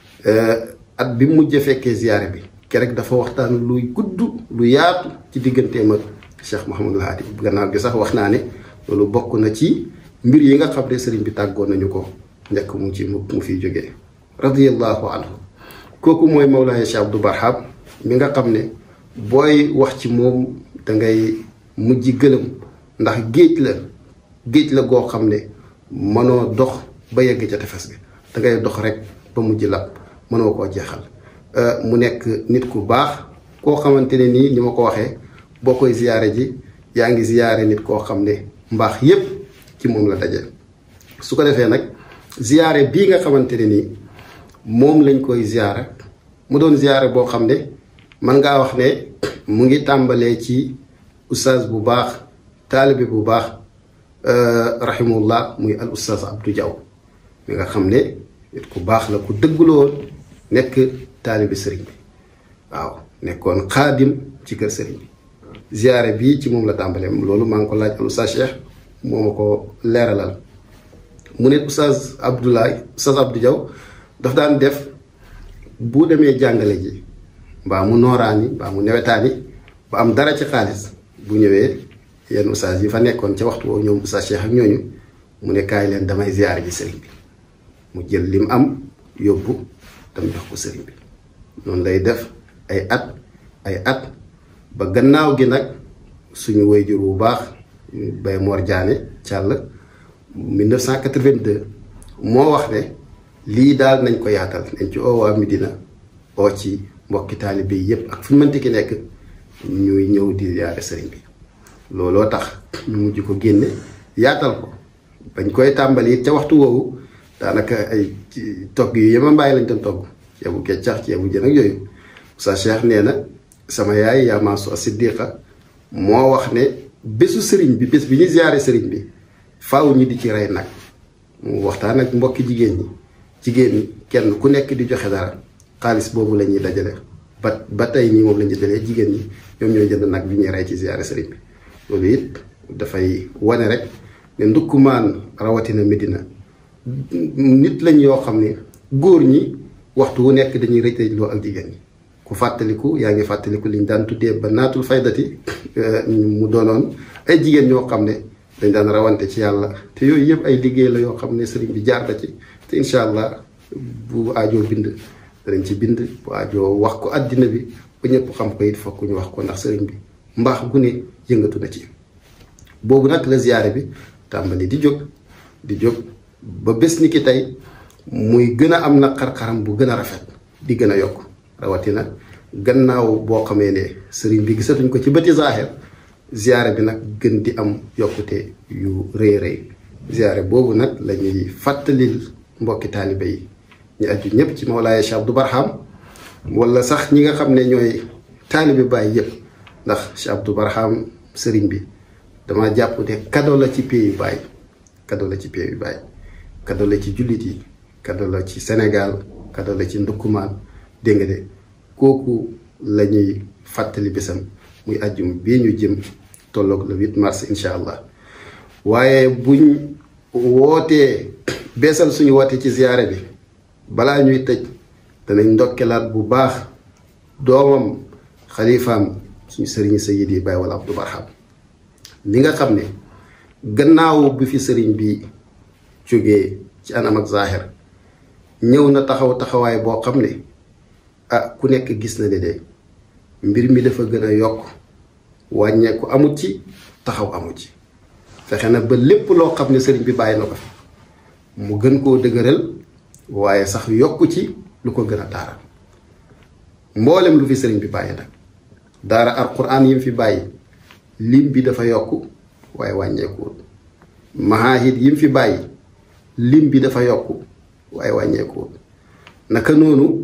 at bi mujj a fekkee ziyaare bi kerek dafa waxtaan luy gudd lu yaatu ci digganteem ak Cheikh Mouhamadul Haadi gannaaw gi sax wax naa ne loolu bokk na ci mbir yi nga xam ne sëriñ bi tàggoon nañu ko njëkk mu ci mu fiy jógee radiyallahu anhu kooku mooy Mawlaaya Cheikh Abdou Barham mi nga xam ne booy wax ci moom dangay mujj gëlëm ndax géej la géej la goo xam ne mënoo dox ba yegg ca tefes gi dangay dox rek ba mujj lab mënoo koo jeexal mu nekk nit ku baax koo xamante ne nii ni ma ko waxee boo koy ziyaare ji yaa ngi ziyaare nit koo xam ne mbaax yépp ci moom la daje su ko defee nag ziyaare bii nga xamante ne nii moom lañ koy ziyaare mu doon ziyaare boo xam ne mën ngaa wax ne mu ngi tàmbalee ci ustaaz bu baax taalibe bu baax rahimahullah muy al ustaaz Abdou Diaw mi nga xam ne nit ku baax la ku dëgguloon nekk taalibe sëriñ bi waaw nekkoon xaadim ci kër sëriñ bi ziyaare bii ci moom la tàmbalee loolu maa ngi ko laaj al ustaaz Cheikh moo ma ko leeralal mu ne ustaaz Abdoulaye ustaaz Abdou Diaw daf daan def bu demee jàngale ji mbaa mu nooraani mbaa mu newetaani ba am dara ci xaalis bu ñëwee yenn ustaas yi fa nekkoon ca waxtu woowu ñoom ustaas Cheikh ak ñooñu mu ne kaay leen damay ziyaare ji sëriñ bi mu jël lim am yóbbu tam jox ko sëriñ bi noonu lay def ay at ay at ba gannaaw gi nag suñu wayjur bu baax Baye Mor Diané Thiall 1982 moo wax ne lii daal nañ ko yaatal nañ ci oo waa Medina oo ci mbokki taalibe yi yépp ak fu ñu mënti ki nekk ñuy ñëw di ziyaare sëriñ bi looloo tax ñu mujj ko génne yaatal ko bañ koy tàmbali it ca waxtu woowu daanaka ay togg yu yema mbaay lañ doon togg ceebu keccax ceebu jën ak yooyu sa Cheikh nee na sama yaay yaa maasu Siddiqa moo wax ne bésu sëriñ bi bés bi ñu ziyaare sëriñ bi faaw ñu di ci rey nag mu waxtaan ak mbokki jigéen ñi jigéen ñi kenn ku nekk di joxe dara xaalis boobu la ñuy dajale ba ba tey nii moom la ñuy dalee jigéen ñi ñoom ñooy jënd nag bi ñuy rey ci ziyaare sëriñ bi loolu it dafay wane rek ne ndukkumaan rawatina Medina nit lañ yoo xam ne góor ñi waxtu wu nekk dañuy rëj rëjloo ak jigéen ñi ku fàttaliku yaa ngi fàttaliku liñ daan tuddee ba naatul faydati mu doonoon ay jigéen ñoo xam ne dañ daan rawante ci yàlla te yooyu yëpp ay liggéey la yoo xam ne sëriñ bi jaar na ci te incha allah bu aajoo bind danañ ci bind bu aajoo wax ko àddina bi ba ñëpp xam ko it fokk ñu wax ko ndax sëriñ bi mbaax gu ne yëngatu na ci boobu nag la ziyaare bi tàmbali di jóg di jóg ba bés ni ki tey muy gën a am na xar-xaram bu gën a rafet di gën a yokk rawatina gannaaw boo xamee ne sëriñ bi gisatuñ ko ci bëti zaaxir ziyaare bi nag gën di am yokkute yu rëy rëy ziyaare boobu nag la ñuy fàttalil mbokki taalibe yi ñu aju ñëpp ci Mawlaaya Cheikh Abdou Barham wala sax ñi nga xam ne ñooy taalibe Baay yëpp ndax Cheikh Abdou Barham sëriñ bi dama jàpp ne cadeau la ci pays Baay cadeau la ci pays Baay cadeau la ci jullit yi cadeau la ci Sénégal cadeau la ci ndukkumaan dégg nga de kooku la ñuy fàttali bésam muy àjjum bii ñu jëm tolloog le 8 mars incha allah waaye buñ wootee beesal suñu woote ci ziyaare bi balaa ñuy tëj danañ ndokkelaat bu baax doomam xalifaam suñu sëriñ sayid yi Baye wala Abdou Barham li nga xam ne gannaaw bi fi sëriñ bi jógee ci anam ak zahir ñëw na taxaw taxawaay boo xam ne ah ku nekk gis na ne de mbir mi dafa gën a yokk wàññeeku amut ci taxaw amut ci fexe na ba lépp loo xam ne sëriñ bi bàyyi na ko fi mu gën koo dëgëral waaye sax yokku ci lu ko gën a taaral mboolem lu fi sëriñ bi bàyyi nag daara alquran yi mu fi bàyyi lim bi dafa yokk waaye wàññeekuwul mahahid yi mu fi bàyyi lim bi dafa yokk waaye wàññeekuwul naka noonu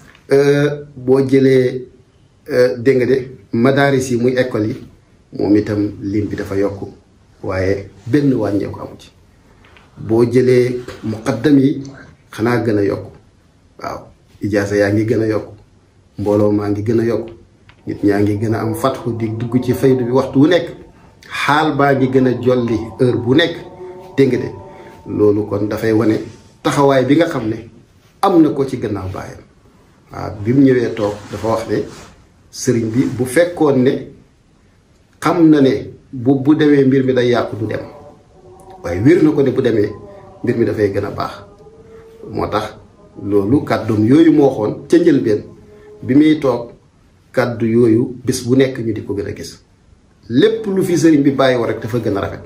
boo jëlee dégg nga de madaaris yi muy école yi moom itam lim bi dafa yokk waaye benn wàññeeku amu ci boo jëlee muqaddam yi xanaa gën a yokk waaw ijaasa yaa ngi gën a yokk mbooloo maa ngi gën a yokk nit ñaa ngi gën a am fatxu di dugg ci faydu bi waxtu wu nekk xaal baa ngi gën a jolli heure bu nekk dégg nga de loolu kon dafay wane taxawaay bi nga xam ne am na ko ci gannaaw baayam waaw bi mu ñëwee toog dafa wax ne sëriñ bi bu fekkoon ne xam na ne bu bu demee mbir mi day yàqu du dem waaye wér na ko ne bu demee mbir mi dafay gën a baax moo tax loolu kàddoom yooyu moo xoon ca njëlbeen bi muy toog kàddu yooyu bés bu nekk ñu di ko gën a gis lépp lu fi sëriñ bi bàyyi woon rek dafa gën a rafet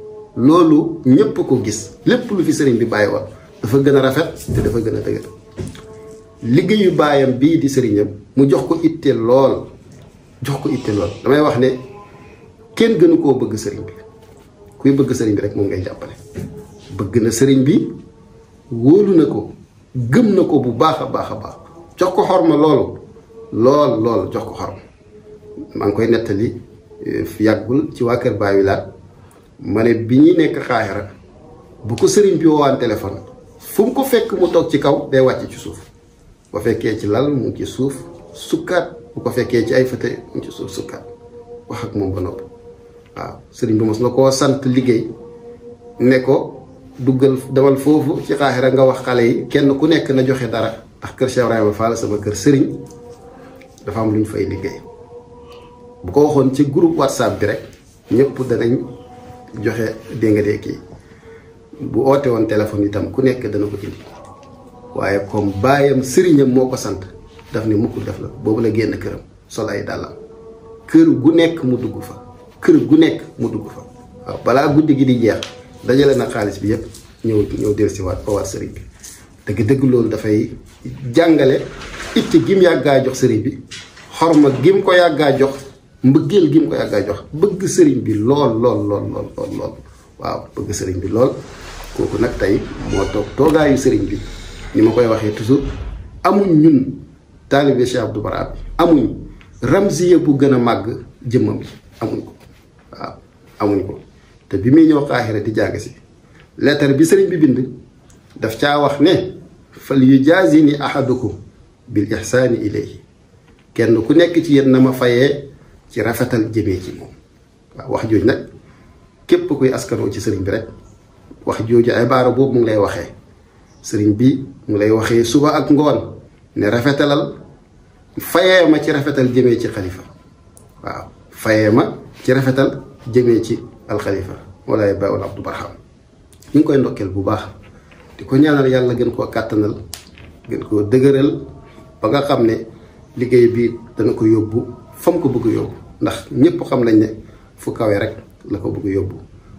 loolu ñépp ko gis lépp lu fi sëriñ bi bàyyi woon dafa gën a rafet te dafa gën a dëgër liggéeyu baayam bii di sëriñam mu jox ko itte lool jox ko itte lool damay wax ne kenn gënu koo bëgg sëriñ bi kuy bëgg sëriñ bi rek moom ngay jàppale bëgg na sëriñ bi wóolu na ko gëm na ko bu baax a baax a baax jox ko xorma loolu lool lool jox ko xorma maa ngi koy nettali yàggul ci waa kër Baay Wilaat ma ne bi ñuy nekk xaaxira bu ko sëriñ bi woowaan téléphone fu mu ko fekk mu toog ci kaw day wàcc ci suuf bu ko fekkee ci lal mu ngi ci suuf sukkaat bu ko fekkee ci ay fëte mu ngi ci suuf sukkaat wax ak moom ba noppi waaw sëriñ bi mos na koo sant liggéey ne ko duggal demal foofu ci xaaxira nga wax xale yi kenn ku nekk na joxe dara ndax kër Cheikh Ibrahima Fall sama kër sëriñ dafa am lu ñu fay liggéey bu ko waxoon ci groupe whatsapp bi rek ñëpp danañ joxe dégg nga de kii bu oote woon téléphone itam ku nekk dana ko indi waaye comme baayam sëriñam moo ko sant daf ne mukk def la boobu la génn këram sol ay dàllam kër gu nekk mu dugg fa kër gu nekk mu dugg fa waaw balaa guddi gi di jeex dajale na xaalis bi yépp ñëw ñëw dellusi waat ba waat sëriñ bi dëgg dëgg loolu dafay jàngale itte gim yàggaa jox sëriñ bi xorma gim ko yàggaa jox mbëggeel gim ko yàggaa jox bëgg sëriñ bi lool lool lool lool lool lool waaw bëgg sëriñ bi lool kooku nag tey moo toog toogaayu sëriñ bi ni ma koy waxee toujours amuñ ñun taalibe Cheikh Abdou Bara bi amuñ ramziya bu gën a màgg jëmmam bi amuñ ko waaw amuñ ko te bi muy ñëw Qahira di jàng si lettre bi sëriñ bi bind daf caa wax ne fal yujaazini ahadukum bil ihsaani ilayhi kenn ku nekk ci yéen na ma fayee ci rafetal jëmee ci moom waaw wax jooju nag képp kuy askanoo ci sëriñ bi rek wax jooju ay baara boobu mu ngi lay waxee sëriñ bi mu lay waxee suba ak ngoon ne rafetalal fayee ma ci rafetal jëmee ci xalifa waaw fayee ma ci rafetal jëmee ci alxalifa walaay bawul abdu barham ñu ngi koy ndokkeel bu baax di ko ñaanal yàlla gën koo kàttanal gën koo dëgëral ba nga xam ne liggéey bi dana ko yóbbu fa mu ko bëgg yóbbu ndax ñépp xam nañ ne fu kawe rek la ko bëgg yóbbu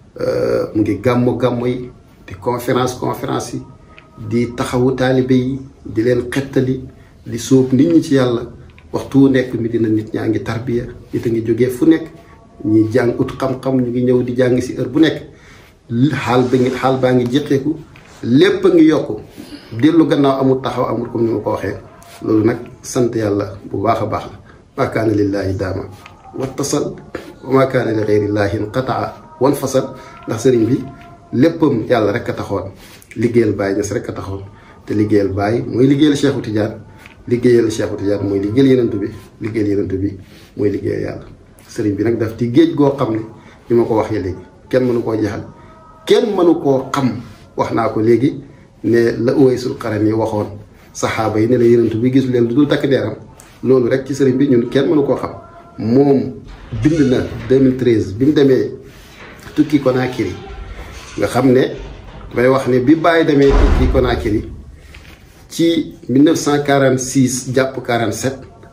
mu ngi gàmmu gàmmu yi di conférence conférence yi di taxawu taalibe yi di leen xettali di sóob nit ñi ci yàlla waxtu wu nekk mi dina nit ñaa ngi tarbiya nit a ngi jógee fu nekk ñi jàng ut xam-xam ñu ngi ñëw di jàng si heure bu nekk xaal ba ngi xaal baa ngi jéqeeku lépp a ngi yokku dellu gannaaw amul taxaw amul comme ni ma ko waxee loolu nag sant yàlla bu baax a baax la maa kaana lillaahi daama wattasal wa maa kaana li gayrillaahi inqataa wan fasal ndax sëriñ bi léppam yàlla rek a taxoon liggéeyal Baay Ñas rek a taxoon te liggéeyal Baay mooy liggéeyal Cheikhu Tidiane liggéeyal Cheikhu Tidiane mooy liggéeyal yenentu bi liggéeyal yenentu bi mooy liggéeyal yàlla sëriñ bi nag daf ci géej goo xam ne ni ma ko waxee léegi kenn mënu koo jeexal kenn mënu koo xam wax naa ko léegi ne la Uwaysul Qarani waxoon saxaaba yi ne la yenentu bi gisu leen lu dul takk deeram loolu rek ci sëriñ bi ñun kenn mënu koo xam moom bind na 2013 bi mu demee tukki Conakry nga xam ne damay wax ne bi bàyyi demee tukki Conakry ci 1946 jàpp 47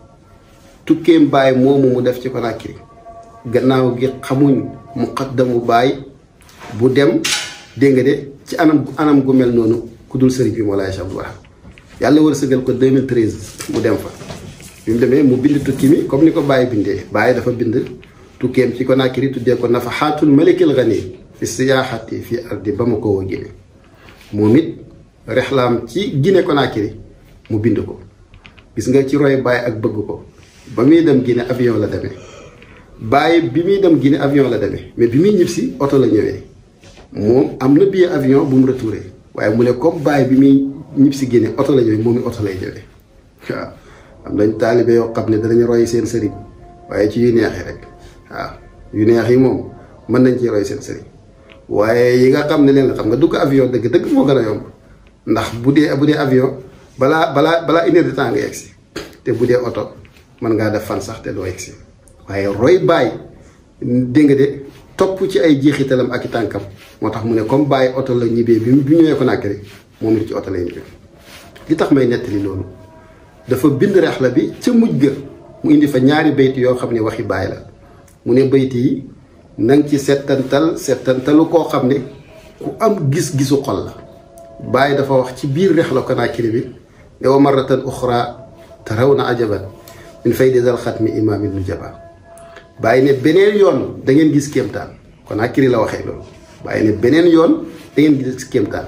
tukkeem bàyyi moomu mu def ci Conakry gannaaw gi xamuñ muqaddamu bàyyi bu dem dégg nga de ci anam anam gu mel noonu ku dul sëriñ bi Mawlaay Cheikh Abdou Bara yàlla wërsëgal ko 2013 mu dem fa bi mu demee mu bind tukki mi comme ni ko bàyyi bindee bàyyi dafa bind tukkeem ci Conakry tuddee ko nafaxaatul malikil gani fi siyaaxati fi ardi Bamako wa Guinée moom it rexlaam ci Guinée Conakry mu bind ko gis nga ci roy bàyyi ak bëgg ko ba muy dem Guinée avion la demee bàyyi bi muy dem Guinée avion la demee mais bi muy ñib si oto la ñëwee moom am na billet avion bu mu retouré waaye mu ne comme bàyyi bi muy ñib si Guinée oto la ñëwee moom it oto lay ñëwee waaw am nañ taalibe yoo xam ne danañ roy seen sëriñ waaye ci yu neex yi rek waaw yu neex yi moom mën nañ ci roy seen sëriñ waaye yi nga xam ne leen xam nga dugg avion dëgg dëgg moo gën a yomb ndax bu dee bu dee avion balaa balaa balaa une heure de temps nga yegg si te bu dee oto mën ngaa def fan sax te doo yegg si waaye roy bàyyi dégg nga de topp ci ay jeexitalam ak i tànkam moo tax mu ne comme bàyyi oto la ñibbee bi bi ñëwee ko nàkk rek moom it ci oto lay ñibbee li tax may nettali loolu dafa bind rexla bi ca mujj ga mu indi fa ñaari bayt yoo xam ne waxi bàyyi la mu ne bayt yi nang ci settantal settantalu koo xam ne ku am gis-gisu xol la bàyyi dafa wax ci biir rexla Conakry bi ne wa marratan uxra taraw na ajaban min faydi dal xatmi imaamin nu jaba bàyyi ne beneen yoon da ngeen gis kéemtaan Conakry la waxee loolu bàyyi ne beneen yoon da ngeen gis kéemtaan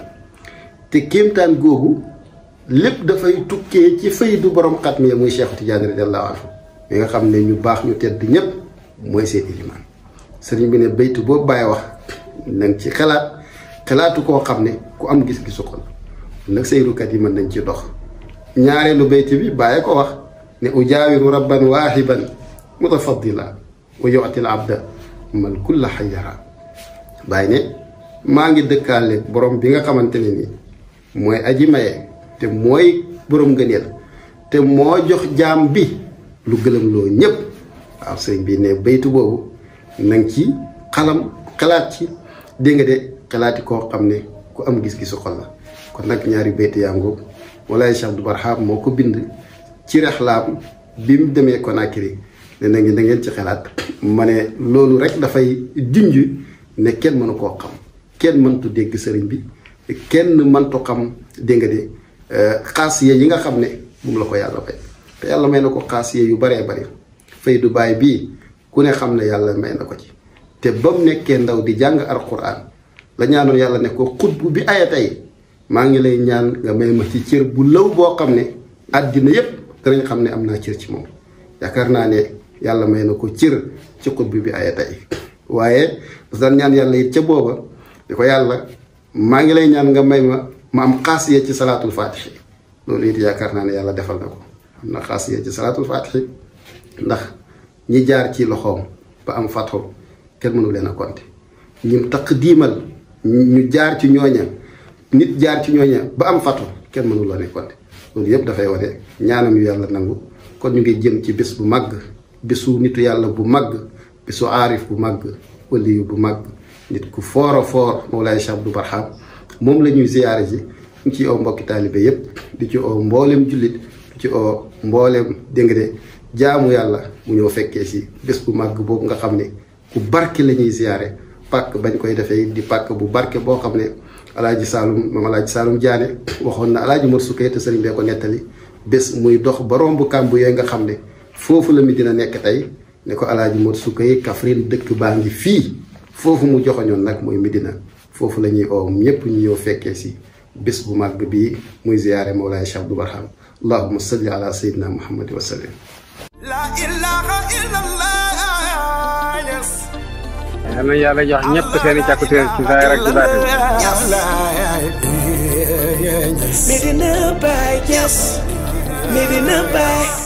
te kéemtaan googu lépp dafay tukkee ci faydu borom xatmi ya muy Cheikh Tidiane radiallahu anhu mi nga xam ne ñu baax ñu tedd ñépp mooy seen ilimaan sëriñ bi ne baytu boobu bàyyi wax nañ ci xalaat xalaatu koo xam ne ku am gis-gisu xol nag sayrukat yi mën nañ ci dox ñaareelu baytu bi bàyyi ko wax ne ujaawiru rabban waahiban mutafaddila wa yu'til abda man kulla xayara bàyyi ne maa ngi dëkkaale borom bi nga xamante ne nii mooy aji maye te mooy borom ngëneel te moo jox jaam bi lu gëlëm loo ñépp waaw sëriñ bi ne baytu boobu nang ci xalam xalaat ci dégg nga de xalaati koo xam ne ku am gis-gisu xol la kon nag ñaari baytu yaa ngoog walaay Cheikh Abdou Barham moo ko bind ci rexlaam bi mu demee Conakry ne na ngeen da ngeen ci xalaat ma ne loolu rek dafay junj ne kenn mënu koo xam kenn mëntu dégg sëriñ bi kenn mëntu xam dégg nga de xaasiye yi nga xam ne moom la ko yàlla fay te yàlla may na ko xaasiye yu baree bari fay du baay bii ku ne xam ne yàlla may na ko ci te ba mu nekkee ndaw di jàng alquran la ñaanoon yàlla ne ko xutbu bi aya tey maa ngi lay ñaan nga may ma ci cër bu law boo xam ne àddina yépp danañ xam ne am naa cër ci moom yaakaar naa ne yàlla may na ko cër ci xutbu bi aya tey waaye parce que daan ñaan yàlla it ca booba di ko yàlla maa ngi lay ñaan nga may ma ma am xaasiya ci salaatul faatixi loolu it yaakaar naa ne yàlla defal na ko am na xaasiya ci salaatul faatixi ndax ñi jaar ci loxoom ba am fatxu kenn mënu leen a compter ñim taq diimal ñu jaar ci ñooña nit jaar ci ñooña ba am fatxu kenn mënu leen a compter loolu yëpp dafay wane ñaanam yu yàlla nangu kon ñu ngi jëm ci bés bu màgg bésu nitu yàlla bu màgg bésu aarif bu màgg waliyu bu màgg nit ku foor a foor Mawlaay Cheikh Abdou Barham moom la ñuy ziyaare ji ñu ci oo mbokki taalibe yépp di ci oo mboolem jullit di ci oo mboolem dégg nga de jaamu yàlla mu ñëw fekkee si bés bu màgg boobu nga xam ne ku barke la ñuy ziyaare pàkk bañ koy defee di pàkk bu barke boo xam ne alaaji Saalum moom alaaji Saalum Jaane waxoon na alaaji Mor Sukkay te sëriñ bee ko nettali bés muy dox ba romb kàmb yooyu nga xam ne foofu la mi dina nekk tey ne ko alaaji Mor Sukkay Kaffrine dëkk baa ngi fii foofu mu joxoñoon nag mooy Medina foofu la ñuy oo ñépp ñu ñëw fekkee si bés bu màgg bii muy ziyaare Mawlaay Cheikh Abdou Barham allahumma salli ala sayyidina muhammad wa sallim La ilaha illallah, yes. yal na yàlla jox ñëpp seen i càkkutéer ci saay rek ci baatin Medina Baye, yes. Medina Baye.